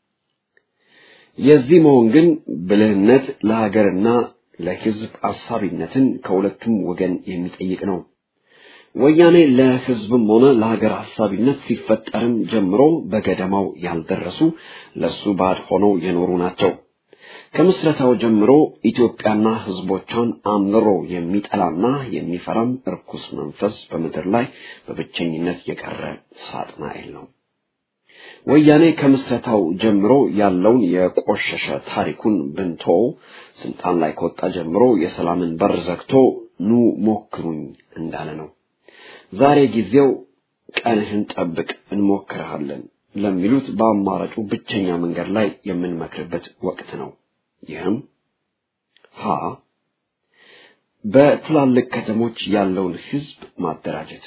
የዚህ መሆን ግን ብልህነት ለሀገርና ለሕዝብ አሳቢነትን ከሁለቱም ወገን የሚጠይቅ ነው። ወያኔ ለሕዝብም ሆነ ለሀገር ሀሳቢነት ሲፈጠርም ጀምሮ በገደማው ያልደረሱ ለሱ ባድ ሆነው የኖሩ ናቸው። ከምስረታው ጀምሮ ኢትዮጵያና ሕዝቦቿን አምርሮ የሚጠላና የሚፈራም እርኩስ መንፈስ በምድር ላይ በብቸኝነት የቀረ ሳጥናኤል ነው። ወያኔ ከምስረታው ጀምሮ ያለውን የቆሸሸ ታሪኩን ብንቶ ስልጣን ላይ ከወጣ ጀምሮ የሰላምን በር ዘግቶ ኑ ሞክሩኝ እንዳለ ነው። ዛሬ ጊዜው ቀንህን ጠብቅ እንሞክርሃለን ለሚሉት በአማራጩ ብቸኛ መንገድ ላይ የምንመክርበት ወቅት ነው። ይህም ሀ በትላልቅ ከተሞች ያለውን ህዝብ ማደራጀት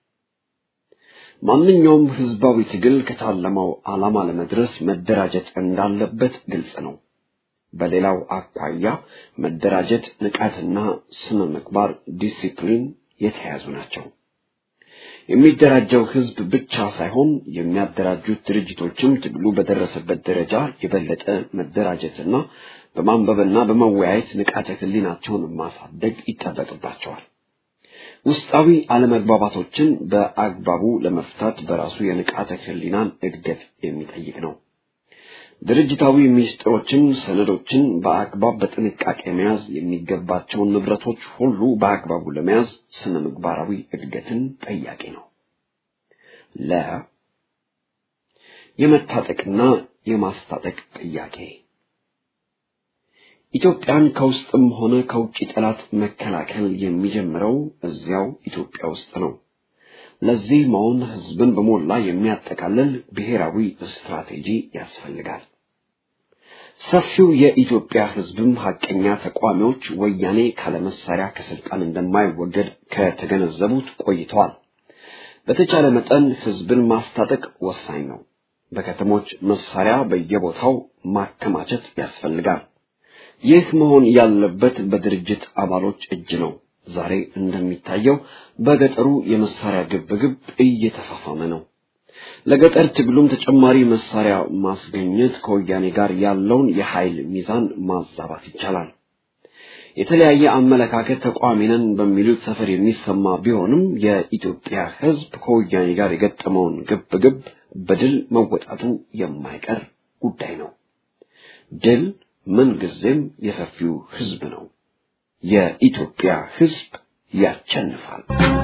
ማንኛውም ህዝባዊ ትግል ከታለመው ዓላማ ለመድረስ መደራጀት እንዳለበት ግልጽ ነው። በሌላው አኳያ መደራጀት፣ ንቃትና ስነ ምግባር፣ ዲሲፕሊን የተያዙ ናቸው። የሚደራጀው ህዝብ ብቻ ሳይሆን የሚያደራጁት ድርጅቶችም ትግሉ በደረሰበት ደረጃ የበለጠ መደራጀትና በማንበብና በመወያየት ንቃተ ህሊናቸውን ማሳደግ ይጠበቅባቸዋል። ውስጣዊ አለመግባባቶችን በአግባቡ ለመፍታት በራሱ የንቃተ ህሊናን እድገት የሚጠይቅ ነው። ድርጅታዊ ሚስጥሮችን፣ ሰነዶችን በአግባብ በጥንቃቄ መያዝ፣ የሚገባቸውን ንብረቶች ሁሉ በአግባቡ ለመያዝ ስነ ምግባራዊ እድገትን ጠያቂ ነው። ለ የመታጠቅና የማስታጠቅ ጥያቄ ኢትዮጵያን ከውስጥም ሆነ ከውጭ ጠላት መከላከል የሚጀምረው እዚያው ኢትዮጵያ ውስጥ ነው። ለዚህ መሆን ህዝብን በሞላ የሚያጠቃልል ብሔራዊ ስትራቴጂ ያስፈልጋል። ሰፊው የኢትዮጵያ ህዝብም ሀቀኛ ተቋሚዎች ወያኔ ካለመሳሪያ ከስልጣን እንደማይወገድ ከተገነዘቡት ቆይተዋል። በተቻለ መጠን ህዝብን ማስታጠቅ ወሳኝ ነው። በከተሞች መሳሪያ በየቦታው ማከማቸት ያስፈልጋል። ይህ መሆን ያለበት በድርጅት አባሎች እጅ ነው። ዛሬ እንደሚታየው በገጠሩ የመሳሪያ ግብግብ እየተፋፋመ ነው። ለገጠር ትግሉም ተጨማሪ መሳሪያ ማስገኘት ከወያኔ ጋር ያለውን የኃይል ሚዛን ማዛባት ይቻላል። የተለያየ አመለካከት ተቋሚ ነን በሚሉት ሰፈር የሚሰማ ቢሆንም የኢትዮጵያ ሕዝብ ከወያኔ ጋር የገጠመውን ግብ ግብ በድል መወጣቱ የማይቀር ጉዳይ ነው። ድል ምንጊዜም የሰፊው ሕዝብ ነው። የኢትዮጵያ ሕዝብ ያቸንፋል።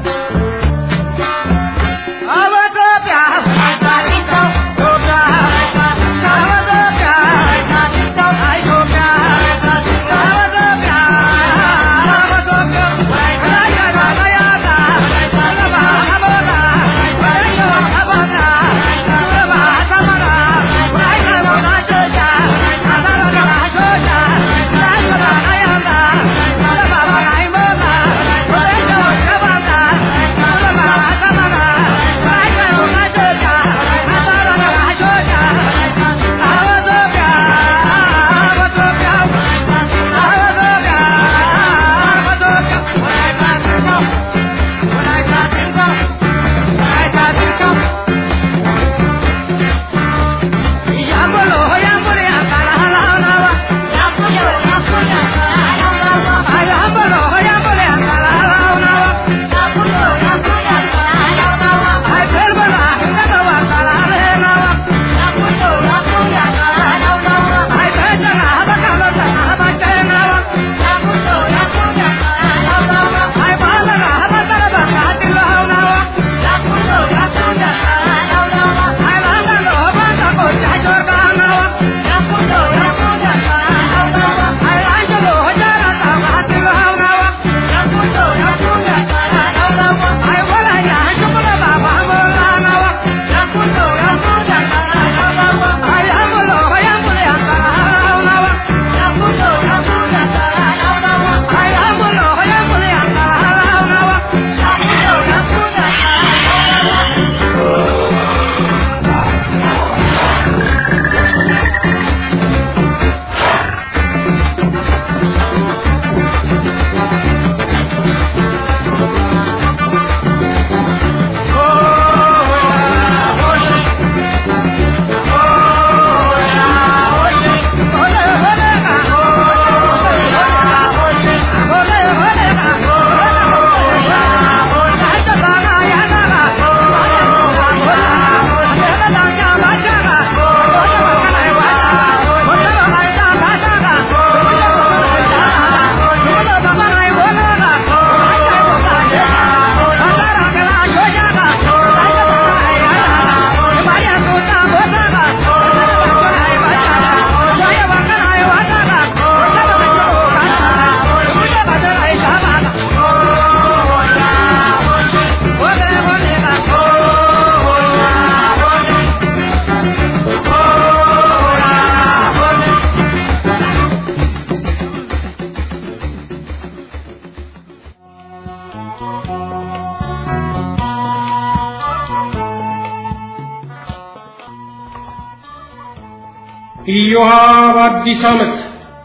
ኢዮሃ በአዲስ ዓመት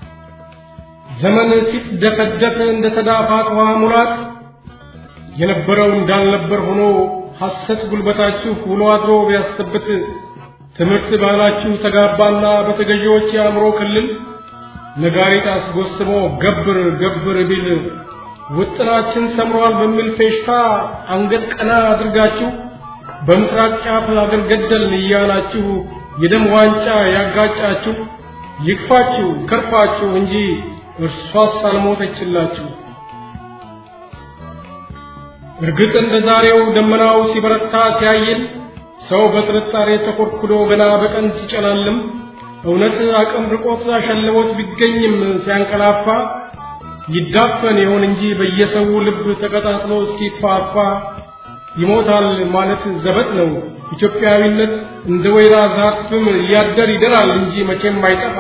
ዘመን ሲደፈደፍ እንደ ተዳፋት ውሃ ሙላት የነበረው እንዳልነበር ሆኖ ሐሰት ጉልበታችሁ ውሎ አድሮ ቢያስጠብት ትምህርት ባህላችሁ ተጋባና በተገዢዎች የአእምሮ ክልል ነጋሪት አስጎስሞ ገብር ገብር ቢል ውጥናችን ሰምሯል በሚል ፌሽታ አንገት ቀና አድርጋችሁ በምስራቅ ጫፍ አገር ገደልን እያላችሁ የደም ዋንጫ ያጋጫችሁ ይክፋችሁ ከርፋችሁ እንጂ እርሷስ አልሞተችላችሁ። እርግጥ እንደ ዛሬው ደመናው ሲበረታ ሲያይል ሰው በጥርጣሬ ተኮርኩዶ ገና በቀን ሲጨላልም እውነት አቅም ርቆት አሸልቦት ቢገኝም ሲያንቀላፋ ይዳፈን ይሆን እንጂ በየሰው ልብ ተቀጣጥሎ እስኪፋፋ ይሞታል ማለት ዘበት ነው። ኢትዮጵያዊነት እንደ ወይራ ዛፍም እያደር ይደራል እንጂ መቼም አይጠፋ።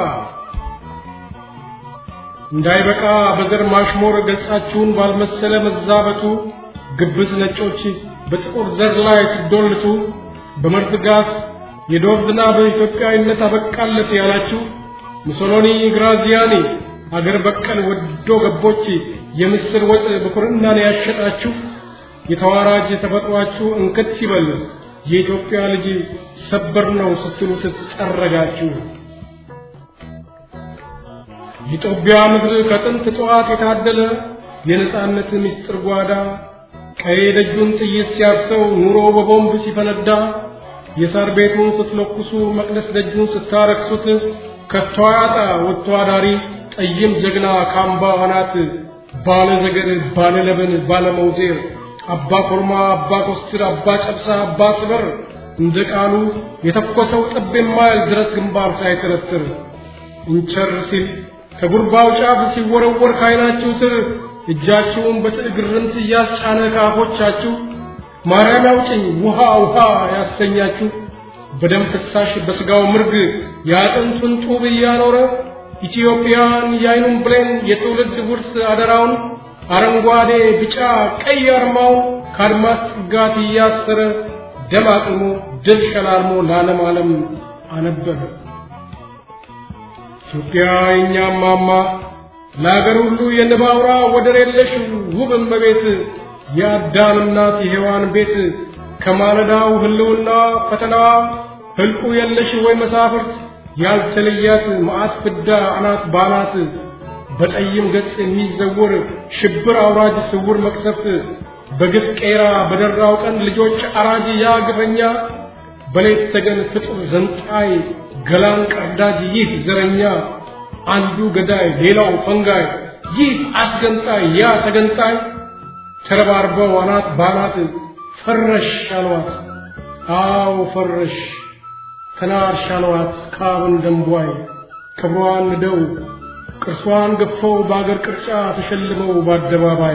እንዳይበቃ በዘር ማሽሞር ገጻችሁን ባልመሰለ መዛበቱ ግብዝ ነጮች በጥቁር ዘር ላይ ሲዶልቱ በመርዝ ጋዝ የዶር ዝናብ ኢትዮጵያዊነት አበቃለት ያላችሁ ሙሶሎኒ፣ ግራዚያኒ አገር በቀል ወዶ ገቦች የምስር ወጥ በኩርናን ያሸጣችሁ የተዋራጅ ተፈጥሯችሁ እንክት ይበል የኢትዮጵያ ልጅ ሰበር ነው ስትሉ ትጠረጋችሁ። የጦቢያ ምድር ከጥንት ጠዋት የታደለ የነጻነት ምስጢር ጓዳ ቀይ ደጁን ጥይት ሲያርሰው ኑሮ በቦምብ ሲፈነዳ የሳር ቤቱን ስትለኩሱ መቅደስ ደጁን ስታረክሱት ከቶ አያጣ ወጥቶ አዳሪ ጠይም ጀግና ካምባ አናት ባለ ዘገር ባለ ለበን ባለ መውዜር አባ ኮርማ አባ ኮስትር አባ ጨብሳ አባ ስበር እንደ ቃሉ የተኮሰው ጥብ የማይል ድረት ግንባር ሳይተረትር እንቸር ሲል ከጉርባው ጫፍ ሲወረወር ካይናችሁ ስር እጃችሁን በትዕግርምት እያስጫነ ከአፎቻችሁ ማርያም ያውጭኝ ውሃ ውሃ ያሰኛችሁ በደም ፍሳሽ በስጋው ምርግ የአጥንቱን ጡብ እያኖረ ኢትዮጵያን የአይኑን ብሌን የትውልድ ውርስ አደራውን አረንጓዴ ቢጫ ቀይ አርማውን ከአድማስ ጥጋት እያሰረ ደም አቅሞ ድል ሸላልሞ ለዓለም ዓለም አነበበ። ኢትዮጵያ የእኛም ማማ ለአገር ሁሉ የንብ አውራ ወደር የለሽ ውብ እመቤት የአዳም እናት የሔዋን ቤት ከማለዳው ህልውና ፈተናዋ ህልቁ የለሽ ወይ መሳፍርት ያልተለያት መዓት ፍዳ አናት ባናት በጠይም ገጽ የሚዘውር ሽብር አውራጅ ስውር መቅሰፍት በግፍ ቄራ በደራው ቀን ልጆች አራጅ ያ ግፈኛ በሌት ተገን ፍጡር ዘንጣይ ገላን ቀርዳጅ ይህ ዘረኛ አንዱ ገዳይ ሌላው ፈንጋይ ይህ አስገንጣይ ያ ተገንጣይ ተረባርበው አናት ባናት ፈረሽ አሏት። አዎ ፈረሽ ተናርሽ አሏት ካብን ደንቧይ ክብሯን ንደው ቅርሷን ገፈው በአገር ቅርጫ ተሸልመው በአደባባይ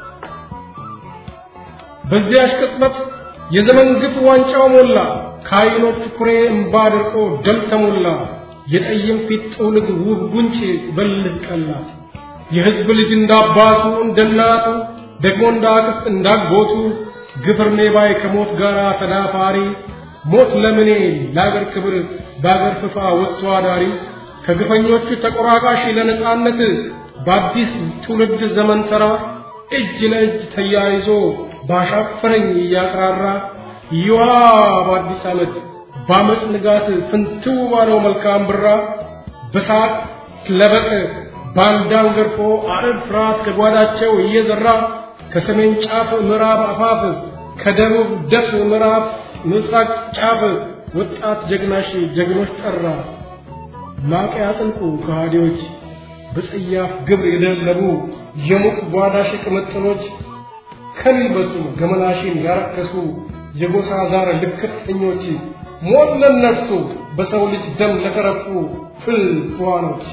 በዚያች ቅጽበት የዘመን ግፍ ዋንጫው ሞላ ከዓይኖች ኩሬ እምባ ደርቆ ደም ተሞላ የጠይም ፊት ጥውልግ ውብ ጉንጭ በልህ ቀላ የሕዝብ ልጅ እንዳባቱ እንደናቱ ደግሞ እንዳክስት እንዳጎቱ ግፍርኔ ባይ ከሞት ጋር ተዳፋሪ ሞት ለምኔ ለአገር ክብር በአገር ፍፋ ወጥቶ አዳሪ ከግፈኞቹ ተቆራቃሽ ለነጻነት በአዲስ ትውልድ ዘመን ተራ እጅ ለእጅ ተያይዞ ባሻፈረኝ እያቅራራ ይዋ በአዲስ ዓመት በአመፅ ንጋት ፍንትው ባለው መልካም ብራ በሳቅ ለበቅ ባንዳን ገርፎ አረብ ፍርሃት ከጓዳቸው እየዘራ ከሰሜን ጫፍ ምዕራብ አፋፍ ከደቡብ ደፍ ምዕራብ ምስራቅ ጫፍ ወጣት ጀግናሽ ጀግኖች ጠራ ማቅ ያጥልቁ ከሃዲዎች በጸያፍ ግብር የደለቡ የሙቅ ጓዳሽ ቅምጥሎች ከሚበሱ ገመናሽን ያረከሱ የጎሳ ዛር ልክፍተኞች ሞት ለነርሱ በሰው ልጅ ደም ለተረፉ ፍል ፍዋኖች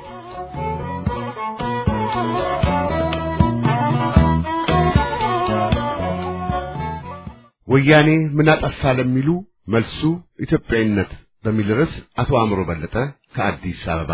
ወያኔ ምን አጠፋ ለሚሉ መልሱ ኢትዮጵያዊነት በሚል ርዕስ አቶ አእምሮ በለጠ ከአዲስ አበባ።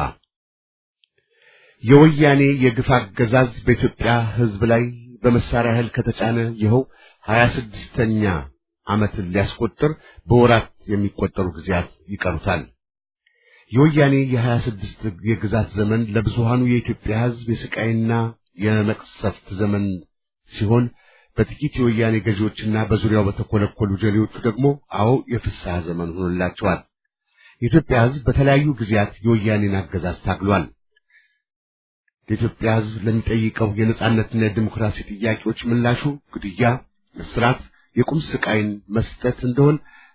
የወያኔ የግፍ አገዛዝ በኢትዮጵያ ሕዝብ ላይ በመሳሪያ ኃይል ከተጫነ ይኸው ሀያ ስድስተኛ ዓመትን ሊያስቆጥር በወራት የሚቆጠሩ ጊዜያት ይቀሩታል። የወያኔ የሀያ ስድስት የግዛት ዘመን ለብዙሃኑ የኢትዮጵያ ሕዝብ የስቃይና የመቅሰፍት ዘመን ሲሆን በጥቂት የወያኔ ገዢዎችና በዙሪያው በተኮለኮሉ ጀሌዎቹ ደግሞ አዎ የፍስሐ ዘመን ሆኖላቸዋል። የኢትዮጵያ ሕዝብ በተለያዩ ጊዜያት የወያኔን አገዛዝ ታግሏል። የኢትዮጵያ ሕዝብ ለሚጠይቀው የነጻነትና የዲሞክራሲ ጥያቄዎች ምላሹ ግድያ፣ እስራት፣ የቁም ስቃይን መስጠት እንደሆን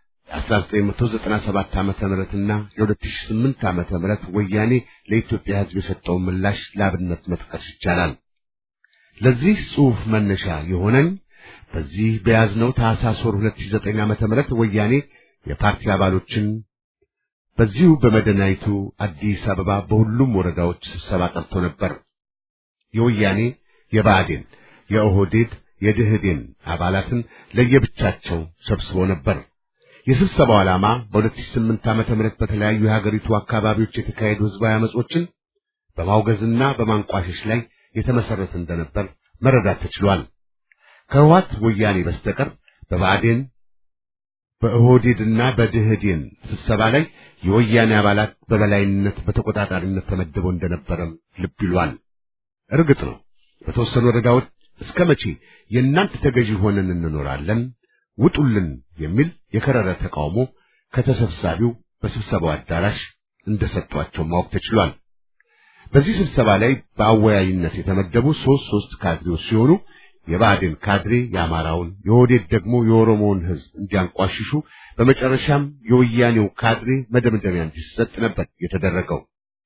የ1997 ዓመተ ምህረትና የ2008 ዓመተ ምህረት ወያኔ ለኢትዮጵያ ሕዝብ የሰጠውን ምላሽ ለአብነት መጥቀስ ይቻላል። ለዚህ ጽሑፍ መነሻ የሆነኝ በዚህ በያዝነው ታኅሳስ ወር 2009 ዓመተ ምህረት ወያኔ የፓርቲ አባሎችን በዚሁ በመዲናይቱ አዲስ አበባ በሁሉም ወረዳዎች ስብሰባ ጠርቶ ነበር። የወያኔ የብአዴን፣ የኦህዴድ፣ የድህዴን አባላትን ለየብቻቸው ሰብስቦ ነበር። የስብሰባው ዓላማ በ2008 ዓመተ ምህረት በተለያዩ የሀገሪቱ አካባቢዎች የተካሄዱ ህዝባዊ አመጾችን በማውገዝና በማንቋሸሽ ላይ የተመሰረተ እንደነበር መረዳት ተችሏል። ከህወሓት ወያኔ በስተቀር በብአዴን በኦህዴድና በድህዴን ስብሰባ ላይ የወያኔ አባላት በበላይነት በተቆጣጣሪነት ተመድበው እንደነበረም ልብ ይሏል። እርግጥ ነው በተወሰኑ ወረዳዎች እስከ መቼ የእናንተ ተገዢ ሆነን እንኖራለን ውጡልን የሚል የከረረ ተቃውሞ ከተሰብሳቢው በስብሰባው አዳራሽ እንደሰጧቸው ማወቅ ተችሏል። በዚህ ስብሰባ ላይ በአወያይነት የተመደቡ ሶስት ሶስት ካድሬዎች ሲሆኑ የብአዴን ካድሬ የአማራውን፣ የኦህዴድ ደግሞ የኦሮሞውን ሕዝብ እንዲያንቋሽሹ በመጨረሻም የወያኔው ካድሬ መደምደሚያ እንዲሰጥ ነበር የተደረገው።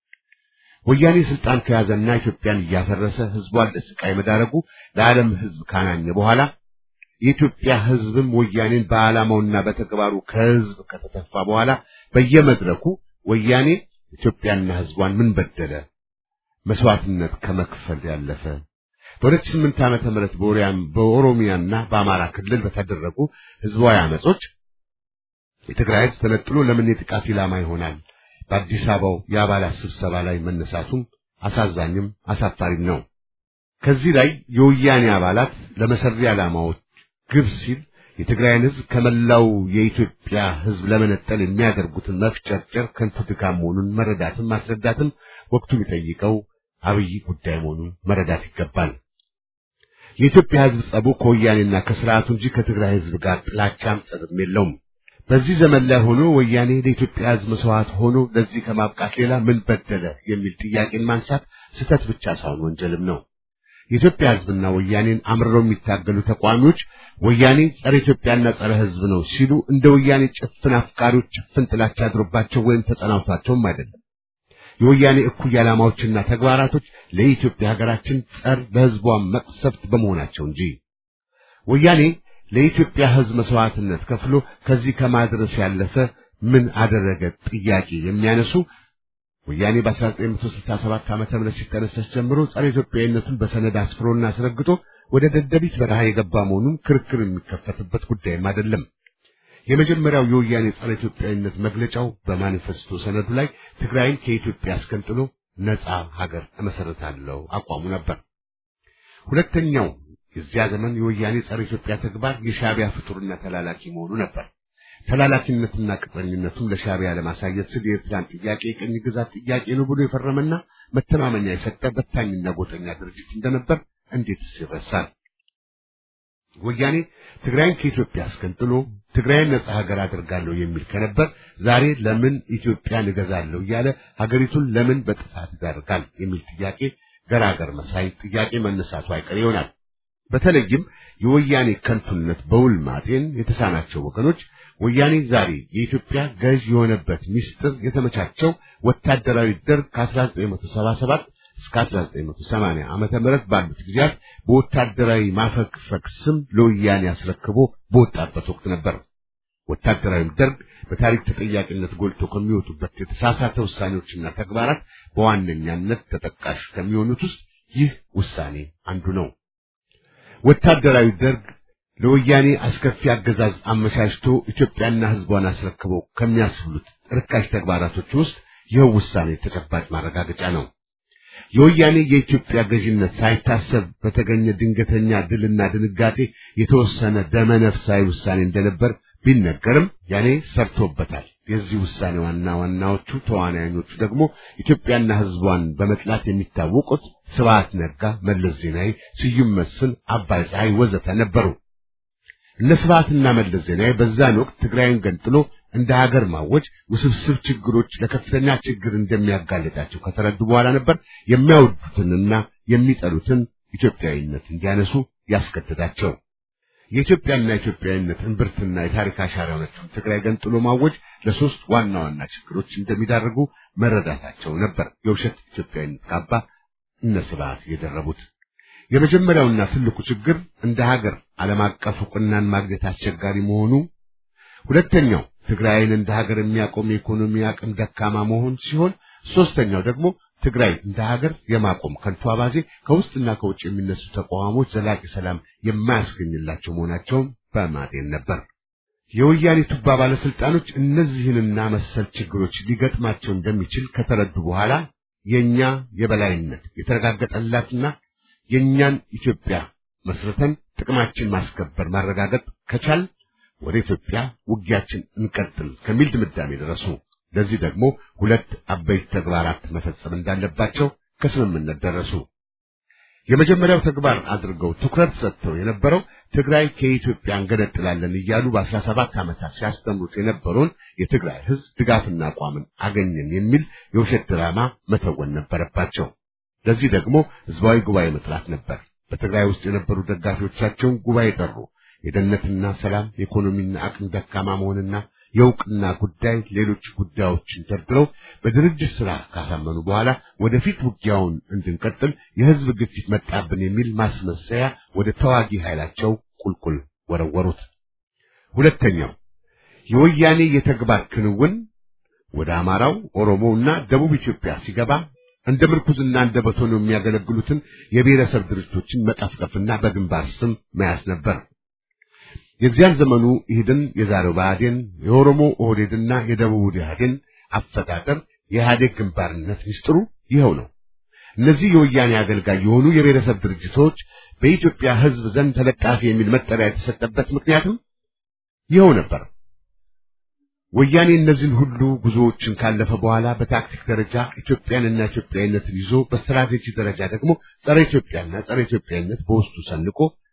ወያኔ ስልጣን ከያዘና ኢትዮጵያን እያፈረሰ ሕዝቧን ለስቃይ መዳረጉ ለዓለም ሕዝብ ካናኘ በኋላ የኢትዮጵያ ሕዝብም ወያኔን በዓላማውና በተግባሩ ከሕዝብ ከተተፋ በኋላ በየመድረኩ ወያኔ ኢትዮጵያና ሕዝቧን ምን በደለ መስዋዕትነት ከመክፈል ያለፈ በሁለት ስምንት ዓመተ ምህረት በኦሮሚያና በአማራ ክልል በተደረጉ ህዝባዊ አመጾች የትግራይ ህዝብ ተነጥሎ ለምን የጥቃት ኢላማ ይሆናል? በአዲስ አበባው የአባላት ስብሰባ ላይ መነሳቱም አሳዛኝም አሳፋሪም ነው። ከዚህ ላይ የወያኔ አባላት ለመሰሪ ዓላማዎች ግብ ሲል የትግራይን ህዝብ ከመላው የኢትዮጵያ ህዝብ ለመነጠል የሚያደርጉትን መፍጨርጨር ከንቱ ድካም መሆኑን መረዳትም ማስረዳትም ወቅቱ የሚጠይቀው አብይ ጉዳይ መሆኑን መረዳት ይገባል። የኢትዮጵያ ህዝብ ጸቡ ከወያኔና ከስርዓቱ እንጂ ከትግራይ ህዝብ ጋር ጥላቻም ጸብም የለውም። በዚህ ዘመን ላይ ሆኖ ወያኔ ለኢትዮጵያ ህዝብ መስዋዕት ሆኖ ለዚህ ከማብቃት ሌላ ምን በደለ የሚል ጥያቄን ማንሳት ስህተት ብቻ ሳይሆን ወንጀልም ነው። የኢትዮጵያ ህዝብና ወያኔን አምርረው የሚታገሉ ተቋሚዎች ወያኔ ጸረ ኢትዮጵያና ጸረ ህዝብ ነው ሲሉ እንደ ወያኔ ጭፍን አፍቃሪዎች ጭፍን ጥላቻ አድሮባቸው ወይም ተጸናውቷቸውም አይደለም። የወያኔ እኩይ ዓላማዎችና ተግባራቶች ለኢትዮጵያ ሀገራችን ጸር ለህዝቧን መቅሰፍት በመሆናቸው እንጂ ወያኔ ለኢትዮጵያ ህዝብ መስዋዕትነት ከፍሎ ከዚህ ከማድረስ ያለፈ ምን አደረገ ጥያቄ የሚያነሱ ወያኔ በ1967 ዓመተ ምህረት ሲጠነሰስ ጀምሮ ጸረ ኢትዮጵያዊነቱን በሰነድ አስፍሮና አስረግጦ ወደ ደደቢት በረሃ የገባ መሆኑን ክርክር የሚከፈትበት ጉዳይም አይደለም። የመጀመሪያው የወያኔ ጸረ ኢትዮጵያዊነት መግለጫው በማኒፌስቶ ሰነዱ ላይ ትግራይን ከኢትዮጵያ አስከንጥሎ ነጻ ሀገር እመሰረታለሁ አቋሙ ነበር። ሁለተኛው የዚያ ዘመን የወያኔ ጸረ ኢትዮጵያ ተግባር የሻዕቢያ ፍጡርና ተላላኪ መሆኑ ነበር። ተላላኪነትና ቅጥረኝነቱን ለሻዕቢያ ለማሳየት ስል የኤርትራን ጥያቄ የቅኝ ግዛት ጥያቄ ነው ብሎ የፈረመና መተማመኛ የሰጠ በታኝና ጎጠኛ ድርጅት እንደነበር እንዴትስ ይረሳል? ወያኔ ትግራይን ከኢትዮጵያ አስገንጥሎ ትግራይን ነጻ ሀገር አድርጋለሁ የሚል ከነበር ዛሬ ለምን ኢትዮጵያን እገዛለሁ እያለ ሀገሪቱን ለምን በጥፋት ይዳርጋል የሚል ጥያቄ ገራገር መሳይ ጥያቄ መነሳቱ አይቀር ይሆናል። በተለይም የወያኔ ከንቱነት በውል ማጤን የተሳናቸው ወገኖች ወያኔ ዛሬ የኢትዮጵያ ገዥ የሆነበት ምስጢር የተመቻቸው ወታደራዊ ደርግ ከ1977 እስከ 1980 ዓመተ ምህረት ባሉት ጊዜያት በወታደራዊ ማፈግፈግ ስም ለወያኔ አስረክቦ በወጣበት ወቅት ነበር። ወታደራዊ ደርግ በታሪክ ተጠያቂነት ጎልቶ ከሚወጡበት የተሳሳተ ውሳኔዎችና ተግባራት በዋነኛነት ተጠቃሽ ከሚሆኑት ውስጥ ይህ ውሳኔ አንዱ ነው። ወታደራዊ ደርግ ለወያኔ አስከፊ አገዛዝ አመቻችቶ ኢትዮጵያና ሕዝቧን አስረክቦ ከሚያስብሉት ርካሽ ተግባራቶች ውስጥ ይኸው ውሳኔ ተጨባጭ ማረጋገጫ ነው። የወያኔ የኢትዮጵያ ገዥነት ሳይታሰብ በተገኘ ድንገተኛ ድልና ድንጋጤ የተወሰነ ደመነፍሳዊ ውሳኔ እንደነበር ቢነገርም ያኔ ሰርቶበታል። የዚህ ውሳኔ ዋና ዋናዎቹ ተዋናዮቹ ደግሞ ኢትዮጵያና ሕዝቧን በመጥላት የሚታወቁት ስብሐት ነጋ፣ መለስ ዜናዊ፣ ስዩም መስፍን፣ አባይ ፀሐይ ወዘተ ነበሩ። እነ ስብሐትና መለስ ዜናዊ በዛን ወቅት ትግራይን ገንጥሎ እንደ ሀገር ማወጅ ውስብስብ ችግሮች ለከፍተኛ ችግር እንደሚያጋልጣቸው ከተረዱ በኋላ ነበር የሚያወዱትንና የሚጠሉትን ኢትዮጵያዊነት እንዲያነሱ ያስገደዳቸው። የኢትዮጵያና ኢትዮጵያዊነት እምብርትና የታሪክ አሻራ የሆነችውን ትግራይ ገንጥሎ ማወጅ ለሶስት ዋና ዋና ችግሮች እንደሚዳርጉ መረዳታቸው ነበር የውሸት ኢትዮጵያዊነት ካባ እነ ስብሐት የደረቡት። የመጀመሪያውና ትልቁ ችግር እንደ ሀገር ዓለም አቀፍ ዕውቅናን ማግኘት አስቸጋሪ መሆኑ፣ ሁለተኛው ትግራይን እንደ ሀገር የሚያቆም የኢኮኖሚ አቅም ደካማ መሆን ሲሆን፣ ሶስተኛው ደግሞ ትግራይ እንደ ሀገር የማቆም ከንቱ አባዜ ከውስጥና ከውጭ የሚነሱ ተቃዋሞች ዘላቂ ሰላም የማያስገኝላቸው መሆናቸውን በማጤን ነበር። የወያኔ ቱባ ባለስልጣኖች እነዚህንና መሰል ችግሮች ሊገጥማቸው እንደሚችል ከተረዱ በኋላ የኛ የበላይነት የተረጋገጠላትና የኛን ኢትዮጵያ መስርተን ጥቅማችን ማስከበር ማረጋገጥ ከቻል ወደ ኢትዮጵያ ውጊያችን እንቀጥል ከሚል ድምዳሜ ደረሱ። ለዚህ ደግሞ ሁለት አበይት ተግባራት መፈጸም እንዳለባቸው ከስምምነት ደረሱ። የመጀመሪያው ተግባር አድርገው ትኩረት ሰጥተው የነበረው ትግራይ ከኢትዮጵያ እንገነጥላለን እያሉ በአስራ ሰባት ዓመታት ሲያስተምሩት የነበረውን የትግራይ ሕዝብ ድጋፍና አቋምን አገኘን የሚል የውሸት ድራማ መተወን ነበረባቸው። ለዚህ ደግሞ ህዝባዊ ጉባኤ መጥራት ነበር። በትግራይ ውስጥ የነበሩ ደጋፊዎቻቸውን ጉባኤ ጠሩ። የደህንነትና ሰላም፣ የኢኮኖሚና አቅም ደካማ መሆንና የእውቅና ጉዳይ፣ ሌሎች ጉዳዮችን ደርድረው በድርጅት ስራ ካሳመኑ በኋላ ወደፊት ውጊያውን እንድንቀጥል የህዝብ ግፊት መጣብን የሚል ማስመሰያ ወደ ተዋጊ ኃይላቸው ቁልቁል ወረወሩት። ሁለተኛው የወያኔ የተግባር ክንውን ወደ አማራው፣ ኦሮሞውና ደቡብ ኢትዮጵያ ሲገባ እንደ ምርኩዝና እንደ በቶን የሚያገለግሉትን የብሔረሰብ ድርጅቶችን መቀፍቀፍና በግንባር ስም መያዝ ነበር። የዚያን ዘመኑ ኢህድን፣ የዛሬው ብአዴን፣ የኦሮሞ ኦህዴድና የደቡብ ኢህአዴን አፈጣጠር የኢህአዴግ ግንባርነት ሚስጥሩ ይኸው ነው። እነዚህ የወያኔ አገልጋይ የሆኑ የብሔረሰብ ድርጅቶች በኢትዮጵያ ሕዝብ ዘንድ ተለጣፊ የሚል መጠሪያ የተሰጠበት ምክንያትም ይኸው ነበር። ወያኔ እነዚህን ሁሉ ጉዞዎችን ካለፈ በኋላ በታክቲክ ደረጃ ኢትዮጵያንና ኢትዮጵያዊነትን ይዞ በስትራቴጂ ደረጃ ደግሞ ጸረ ኢትዮጵያና ጸረ ኢትዮጵያዊነት በውስጡ ሰንቆ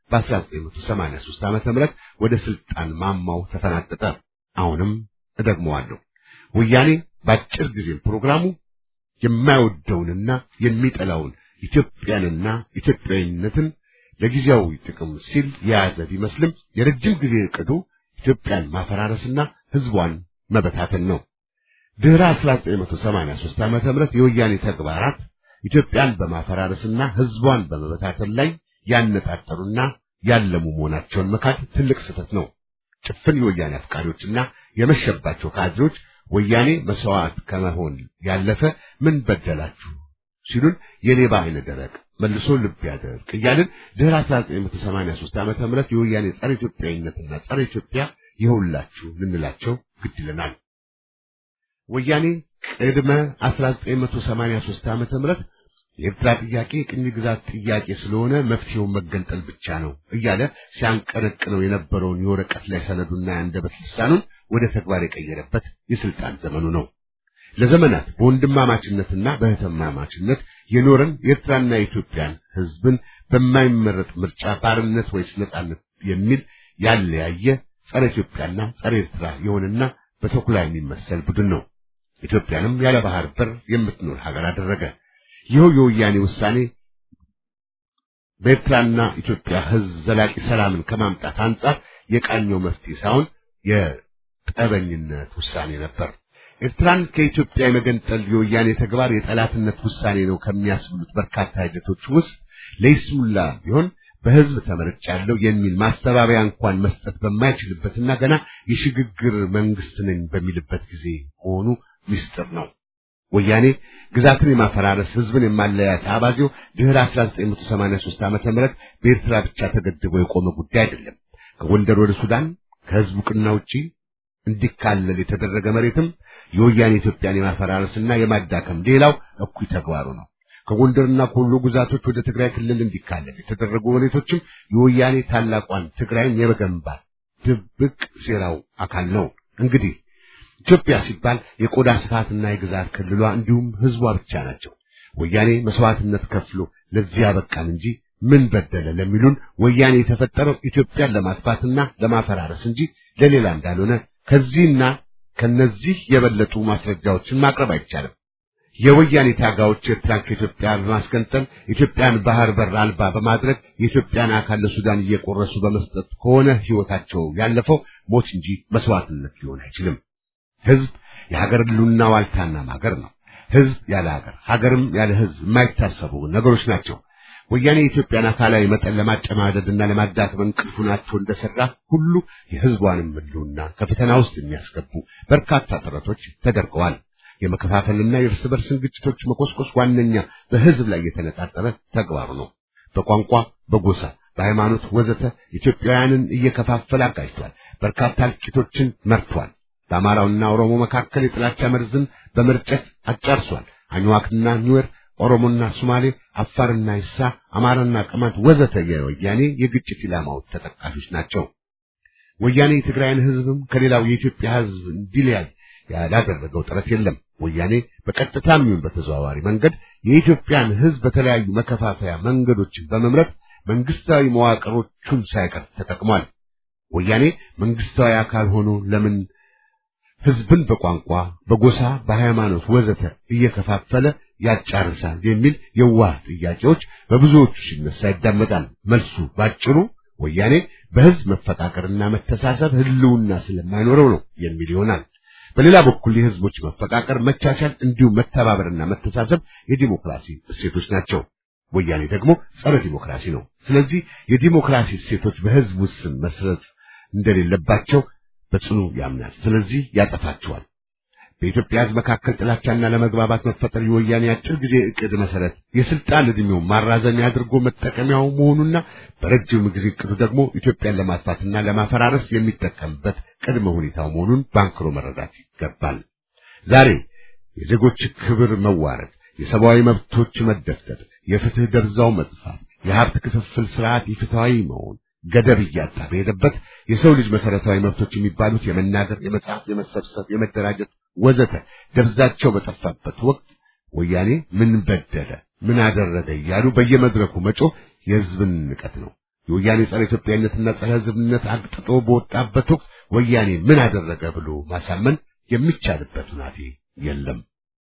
በ1983 ዓመተ ምህረት ወደ ስልጣን ማማው ተፈናጠጠ። አሁንም እደግመዋለሁ። ወያኔ በአጭር ጊዜ ፕሮግራሙ የማይወደውንና የሚጠላውን ኢትዮጵያንና ኢትዮጵያዊነትን ለጊዜያዊ ጥቅም ሲል የያዘ ቢመስልም የረጅም ጊዜ ዕቅዱ ኢትዮጵያን ማፈራረስና ህዝቧን መበታተን ነው። ድህረ 1983 ዓመተ ምህረት የወያኔ ተግባራት ኢትዮጵያን በማፈራረስና ህዝቧን በመበታተን ላይ ያነጣጠሩና ያለሙ መሆናቸውን መካድ ትልቅ ስህተት ነው። ጭፍን የወያኔ አፍቃሪዎችና የመሸባቸው ካድሬዎች ወያኔ መስዋዕት ከመሆን ያለፈ ምን በደላችሁ ሲሉን የሌባ አይነ ደረቅ መልሶ ልብ ያደርቅ እያልን ድህረ 1983 ዓመተ ምህረት የወያኔ ጸረ ኢትዮጵያዊነትና ጸረ ኢትዮጵያ ይኸውላችሁ ልንላቸው ግድ ይለናል። ወያኔ ቅድመ 1983 ዓመተ ምህረት የኤርትራ ጥያቄ የቅኝ ግዛት ጥያቄ ስለሆነ መፍትሄው መገንጠል ብቻ ነው እያለ ሲያንቀነቅነው የነበረውን የወረቀት ላይ ሰነዱና የአንደበት ልሳኑን ወደ ተግባር የቀየረበት የስልጣን ዘመኑ ነው። ለዘመናት በወንድማማችነትና በእህትማማችነት የኖረን የኤርትራና የኢትዮጵያን ሕዝብን በማይመረጥ ምርጫ ባርነት ወይስ ነጻነት የሚል ያለያየ ጸረ ኢትዮጵያና ጸረ ኤርትራ የሆነና በተኩላ የሚመሰል ቡድን ነው። ኢትዮጵያንም ያለ ባህር በር የምትኖር ሀገር አደረገ። ይኸው የወያኔ ውሳኔ በኤርትራና ኢትዮጵያ ሕዝብ ዘላቂ ሰላምን ከማምጣት አንጻር የቃኘው መፍትሄ ሳይሆን የጠበኝነት ውሳኔ ነበር። ኤርትራን ከኢትዮጵያ የመገንጠል የወያኔ ተግባር የጠላትነት ውሳኔ ነው ከሚያስብሉት በርካታ ሂደቶች ውስጥ ለይስሙላ ቢሆን በህዝብ ተመርጫለሁ የሚል ማስተባበያ እንኳን መስጠት በማይችልበትና ገና የሽግግር መንግስት ነኝ በሚልበት ጊዜ መሆኑ ምስጢር ነው። ወያኔ ግዛትን የማፈራረስ ህዝብን የማለያየት አባዜው ድህረ 1983 ዓመተ ምህረት በኤርትራ ብቻ ተገድቦ የቆመ ጉዳይ አይደለም። ከጎንደር ወደ ሱዳን ከህዝብ ዕውቅና ውጪ እንዲካለል የተደረገ መሬትም የወያኔ ኢትዮጵያን የማፈራረስና የማዳከም ሌላው እኩይ ተግባሩ ነው። ከጎንደርና ከወሎ ግዛቶች ወደ ትግራይ ክልል እንዲካለል የተደረጉ መሬቶችም የወያኔ ታላቋን ትግራይን የመገንባት ድብቅ ሴራው አካል ነው። እንግዲህ ኢትዮጵያ ሲባል የቆዳ ስፋትና የግዛት ክልሏ እንዲሁም ህዝቧ ብቻ ናቸው። ወያኔ መስዋዕትነት ከፍሎ ለዚህ ያበቃን እንጂ ምን በደለ ለሚሉን ወያኔ የተፈጠረው ኢትዮጵያን ለማጥፋትና ለማፈራረስ እንጂ ለሌላ እንዳልሆነ ከዚህና ከነዚህ የበለጡ ማስረጃዎችን ማቅረብ አይቻልም። የወያኔ ታጋዮች ኤርትራን ከኢትዮጵያ በማስገንጠል ኢትዮጵያን ባህር በር አልባ በማድረግ የኢትዮጵያን አካል ለሱዳን እየቆረሱ በመስጠት ከሆነ ህይወታቸው ያለፈው ሞት እንጂ መስዋዕትነት ሊሆን አይችልም። ህዝብ የሀገር ህልውና ዋልታና ማገር ነው። ህዝብ ያለ ሀገር፣ ሀገርም ያለ ህዝብ የማይታሰቡ ነገሮች ናቸው። ወያኔ የኢትዮጵያን አካላዊ መጠን ለማጨማደድና ለማዳከም እንቅልፉ ናቸው እንደሰራ ሁሉ የህዝቧንም ህልውና ከፈተና ውስጥ የሚያስገቡ በርካታ ጥረቶች ተደርገዋል። የመከፋፈልና የእርስ በርስን ግጭቶች መቆስቆስ ዋነኛ በህዝብ ላይ የተነጣጠረ ተግባሩ ነው። በቋንቋ፣ በጎሳ፣ በሃይማኖት ወዘተ ኢትዮጵያውያንን እየከፋፈለ አጋጅቷል። በርካታ እልቂቶችን መርቷል። በአማራውና ኦሮሞ መካከል የጥላቻ መርዝን በመርጨት አጫርሷል። አኝዋክና ኒዌር፣ ኦሮሞና ሶማሌ፣ አፋርና ይሳ፣ አማራና ቅማንት ወዘተ የወያኔ የግጭት ኢላማዎች ተጠቃሾች ናቸው። ወያኔ የትግራይን ህዝብም ከሌላው የኢትዮጵያ ህዝብ እንዲለያይ ያላደረገው ጥረት የለም። ወያኔ በቀጥታም ይሁን በተዘዋዋሪ መንገድ የኢትዮጵያን ህዝብ በተለያዩ መከፋፈያ መንገዶችን በመምረጥ መንግስታዊ መዋቅሮቹን ሳይቀር ተጠቅሟል። ወያኔ መንግስታዊ አካል ሆኖ ለምን ህዝብን በቋንቋ፣ በጎሳ፣ በሃይማኖት ወዘተ እየከፋፈለ ያጫርሳል የሚል የዋህ ጥያቄዎች በብዙዎቹ ሲነሳ ይዳመጣል። መልሱ ባጭሩ ወያኔ በህዝብ መፈቃቀርና መተሳሰብ ህልውና ስለማይኖረው ነው የሚል ይሆናል። በሌላ በኩል የህዝቦች መፈቃቀር፣ መቻቻል፣ እንዲሁም መተባበርና መተሳሰብ የዲሞክራሲ እሴቶች ናቸው። ወያኔ ደግሞ ጸረ ዲሞክራሲ ነው። ስለዚህ የዲሞክራሲ እሴቶች በህዝብ ውስን መስረት እንደሌለባቸው በጽኑ ያምናል። ስለዚህ ያጠፋቸዋል። በኢትዮጵያ ህዝብ መካከል ጥላቻና ለመግባባት መፈጠር የወያኔ አጭር ጊዜ እቅድ መሰረት የስልጣን ዕድሜው ማራዘሚያ አድርጎ መጠቀሚያው መሆኑና በረጅም ጊዜ እቅዱ ደግሞ ኢትዮጵያን ለማጥፋትና ለማፈራረስ የሚጠቀምበት ቅድመ ሁኔታው መሆኑን ባንክሮ መረዳት ይገባል። ዛሬ የዜጎች ክብር መዋረድ፣ የሰብአዊ መብቶች መደፍጠር፣ የፍትህ ደርዛው መጥፋት፣ የሀብት ክፍፍል ስርዓት ኢፍትሐዊ መሆን ገደብ እያጣ በሄደበት የሰው ልጅ መሰረታዊ መብቶች የሚባሉት የመናገር፣ የመጻፍ፣ የመሰብሰብ፣ የመደራጀት ወዘተ ደብዛቸው በጠፋበት ወቅት ወያኔ ምን በደለ፣ ምን አደረገ እያሉ በየመድረኩ መጮህ የህዝብን ንቀት ነው። የወያኔ ጸረ ኢትዮጵያዊነትና ጸረ ህዝብነት አግጥጦ በወጣበት ወቅት ወያኔ ምን አደረገ ብሎ ማሳመን የሚቻልበት ሁናቴ የለም።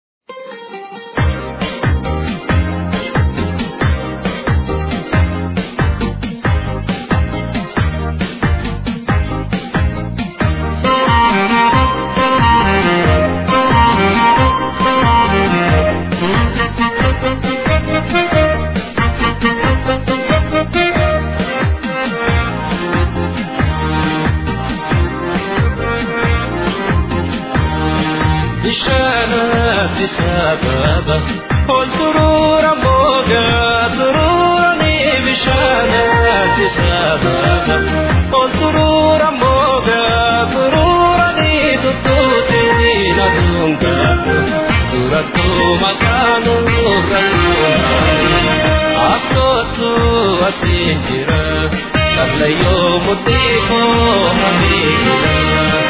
sababa ol turura moga tururani bishanati sababa ol turura moga tururani tututi nadunga duratu makanu rakuna askotu asinjira sarlayo mutiko hamira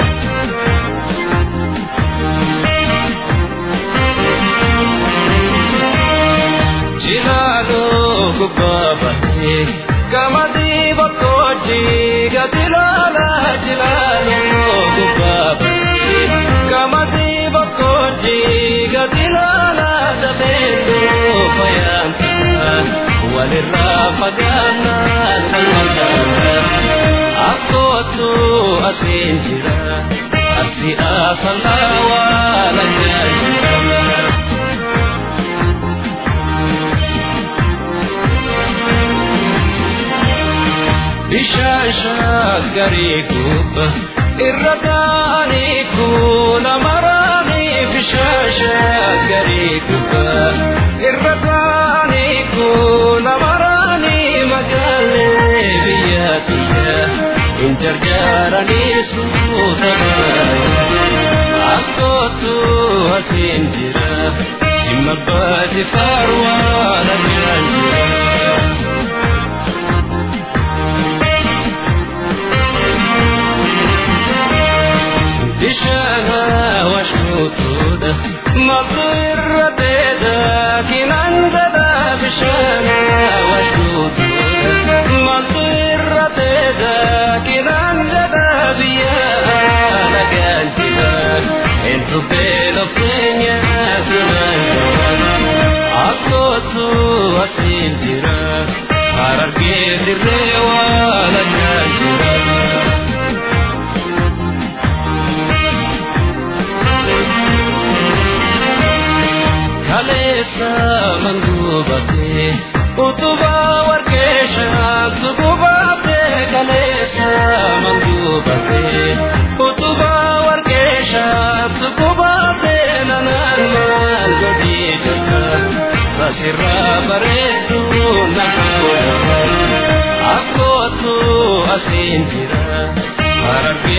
jilalo gubabate kamadi bakoji gatilala jilalo gubabate kamadi bakoji gatilala dabendo fayanta walirra fagana kalmata askotu asinjira asi asalawa lajajira bishaan garii kubba irra gaanii kuula maraanii bishaan garii kubba irra gaanii kuula maraanii magaalee biyya biyya hin jarjaaranii suuta askootu asiin jira jimma baasi faarwaa lagaan jira. bishana washnutuda maqirrateda kinandada bishana washnutuda maqirrateda kinandada biya laganjida entu belo kenya kinandada askotu asinjira hararge dirrewa laganjida kaleessa manguubate utuba warqeesha tugubaate kaleessa manguubate utuba warqeesha tugubaate nanaan maal godhii jirta asirraa bareedu nagaa akkootu asiin jira hararge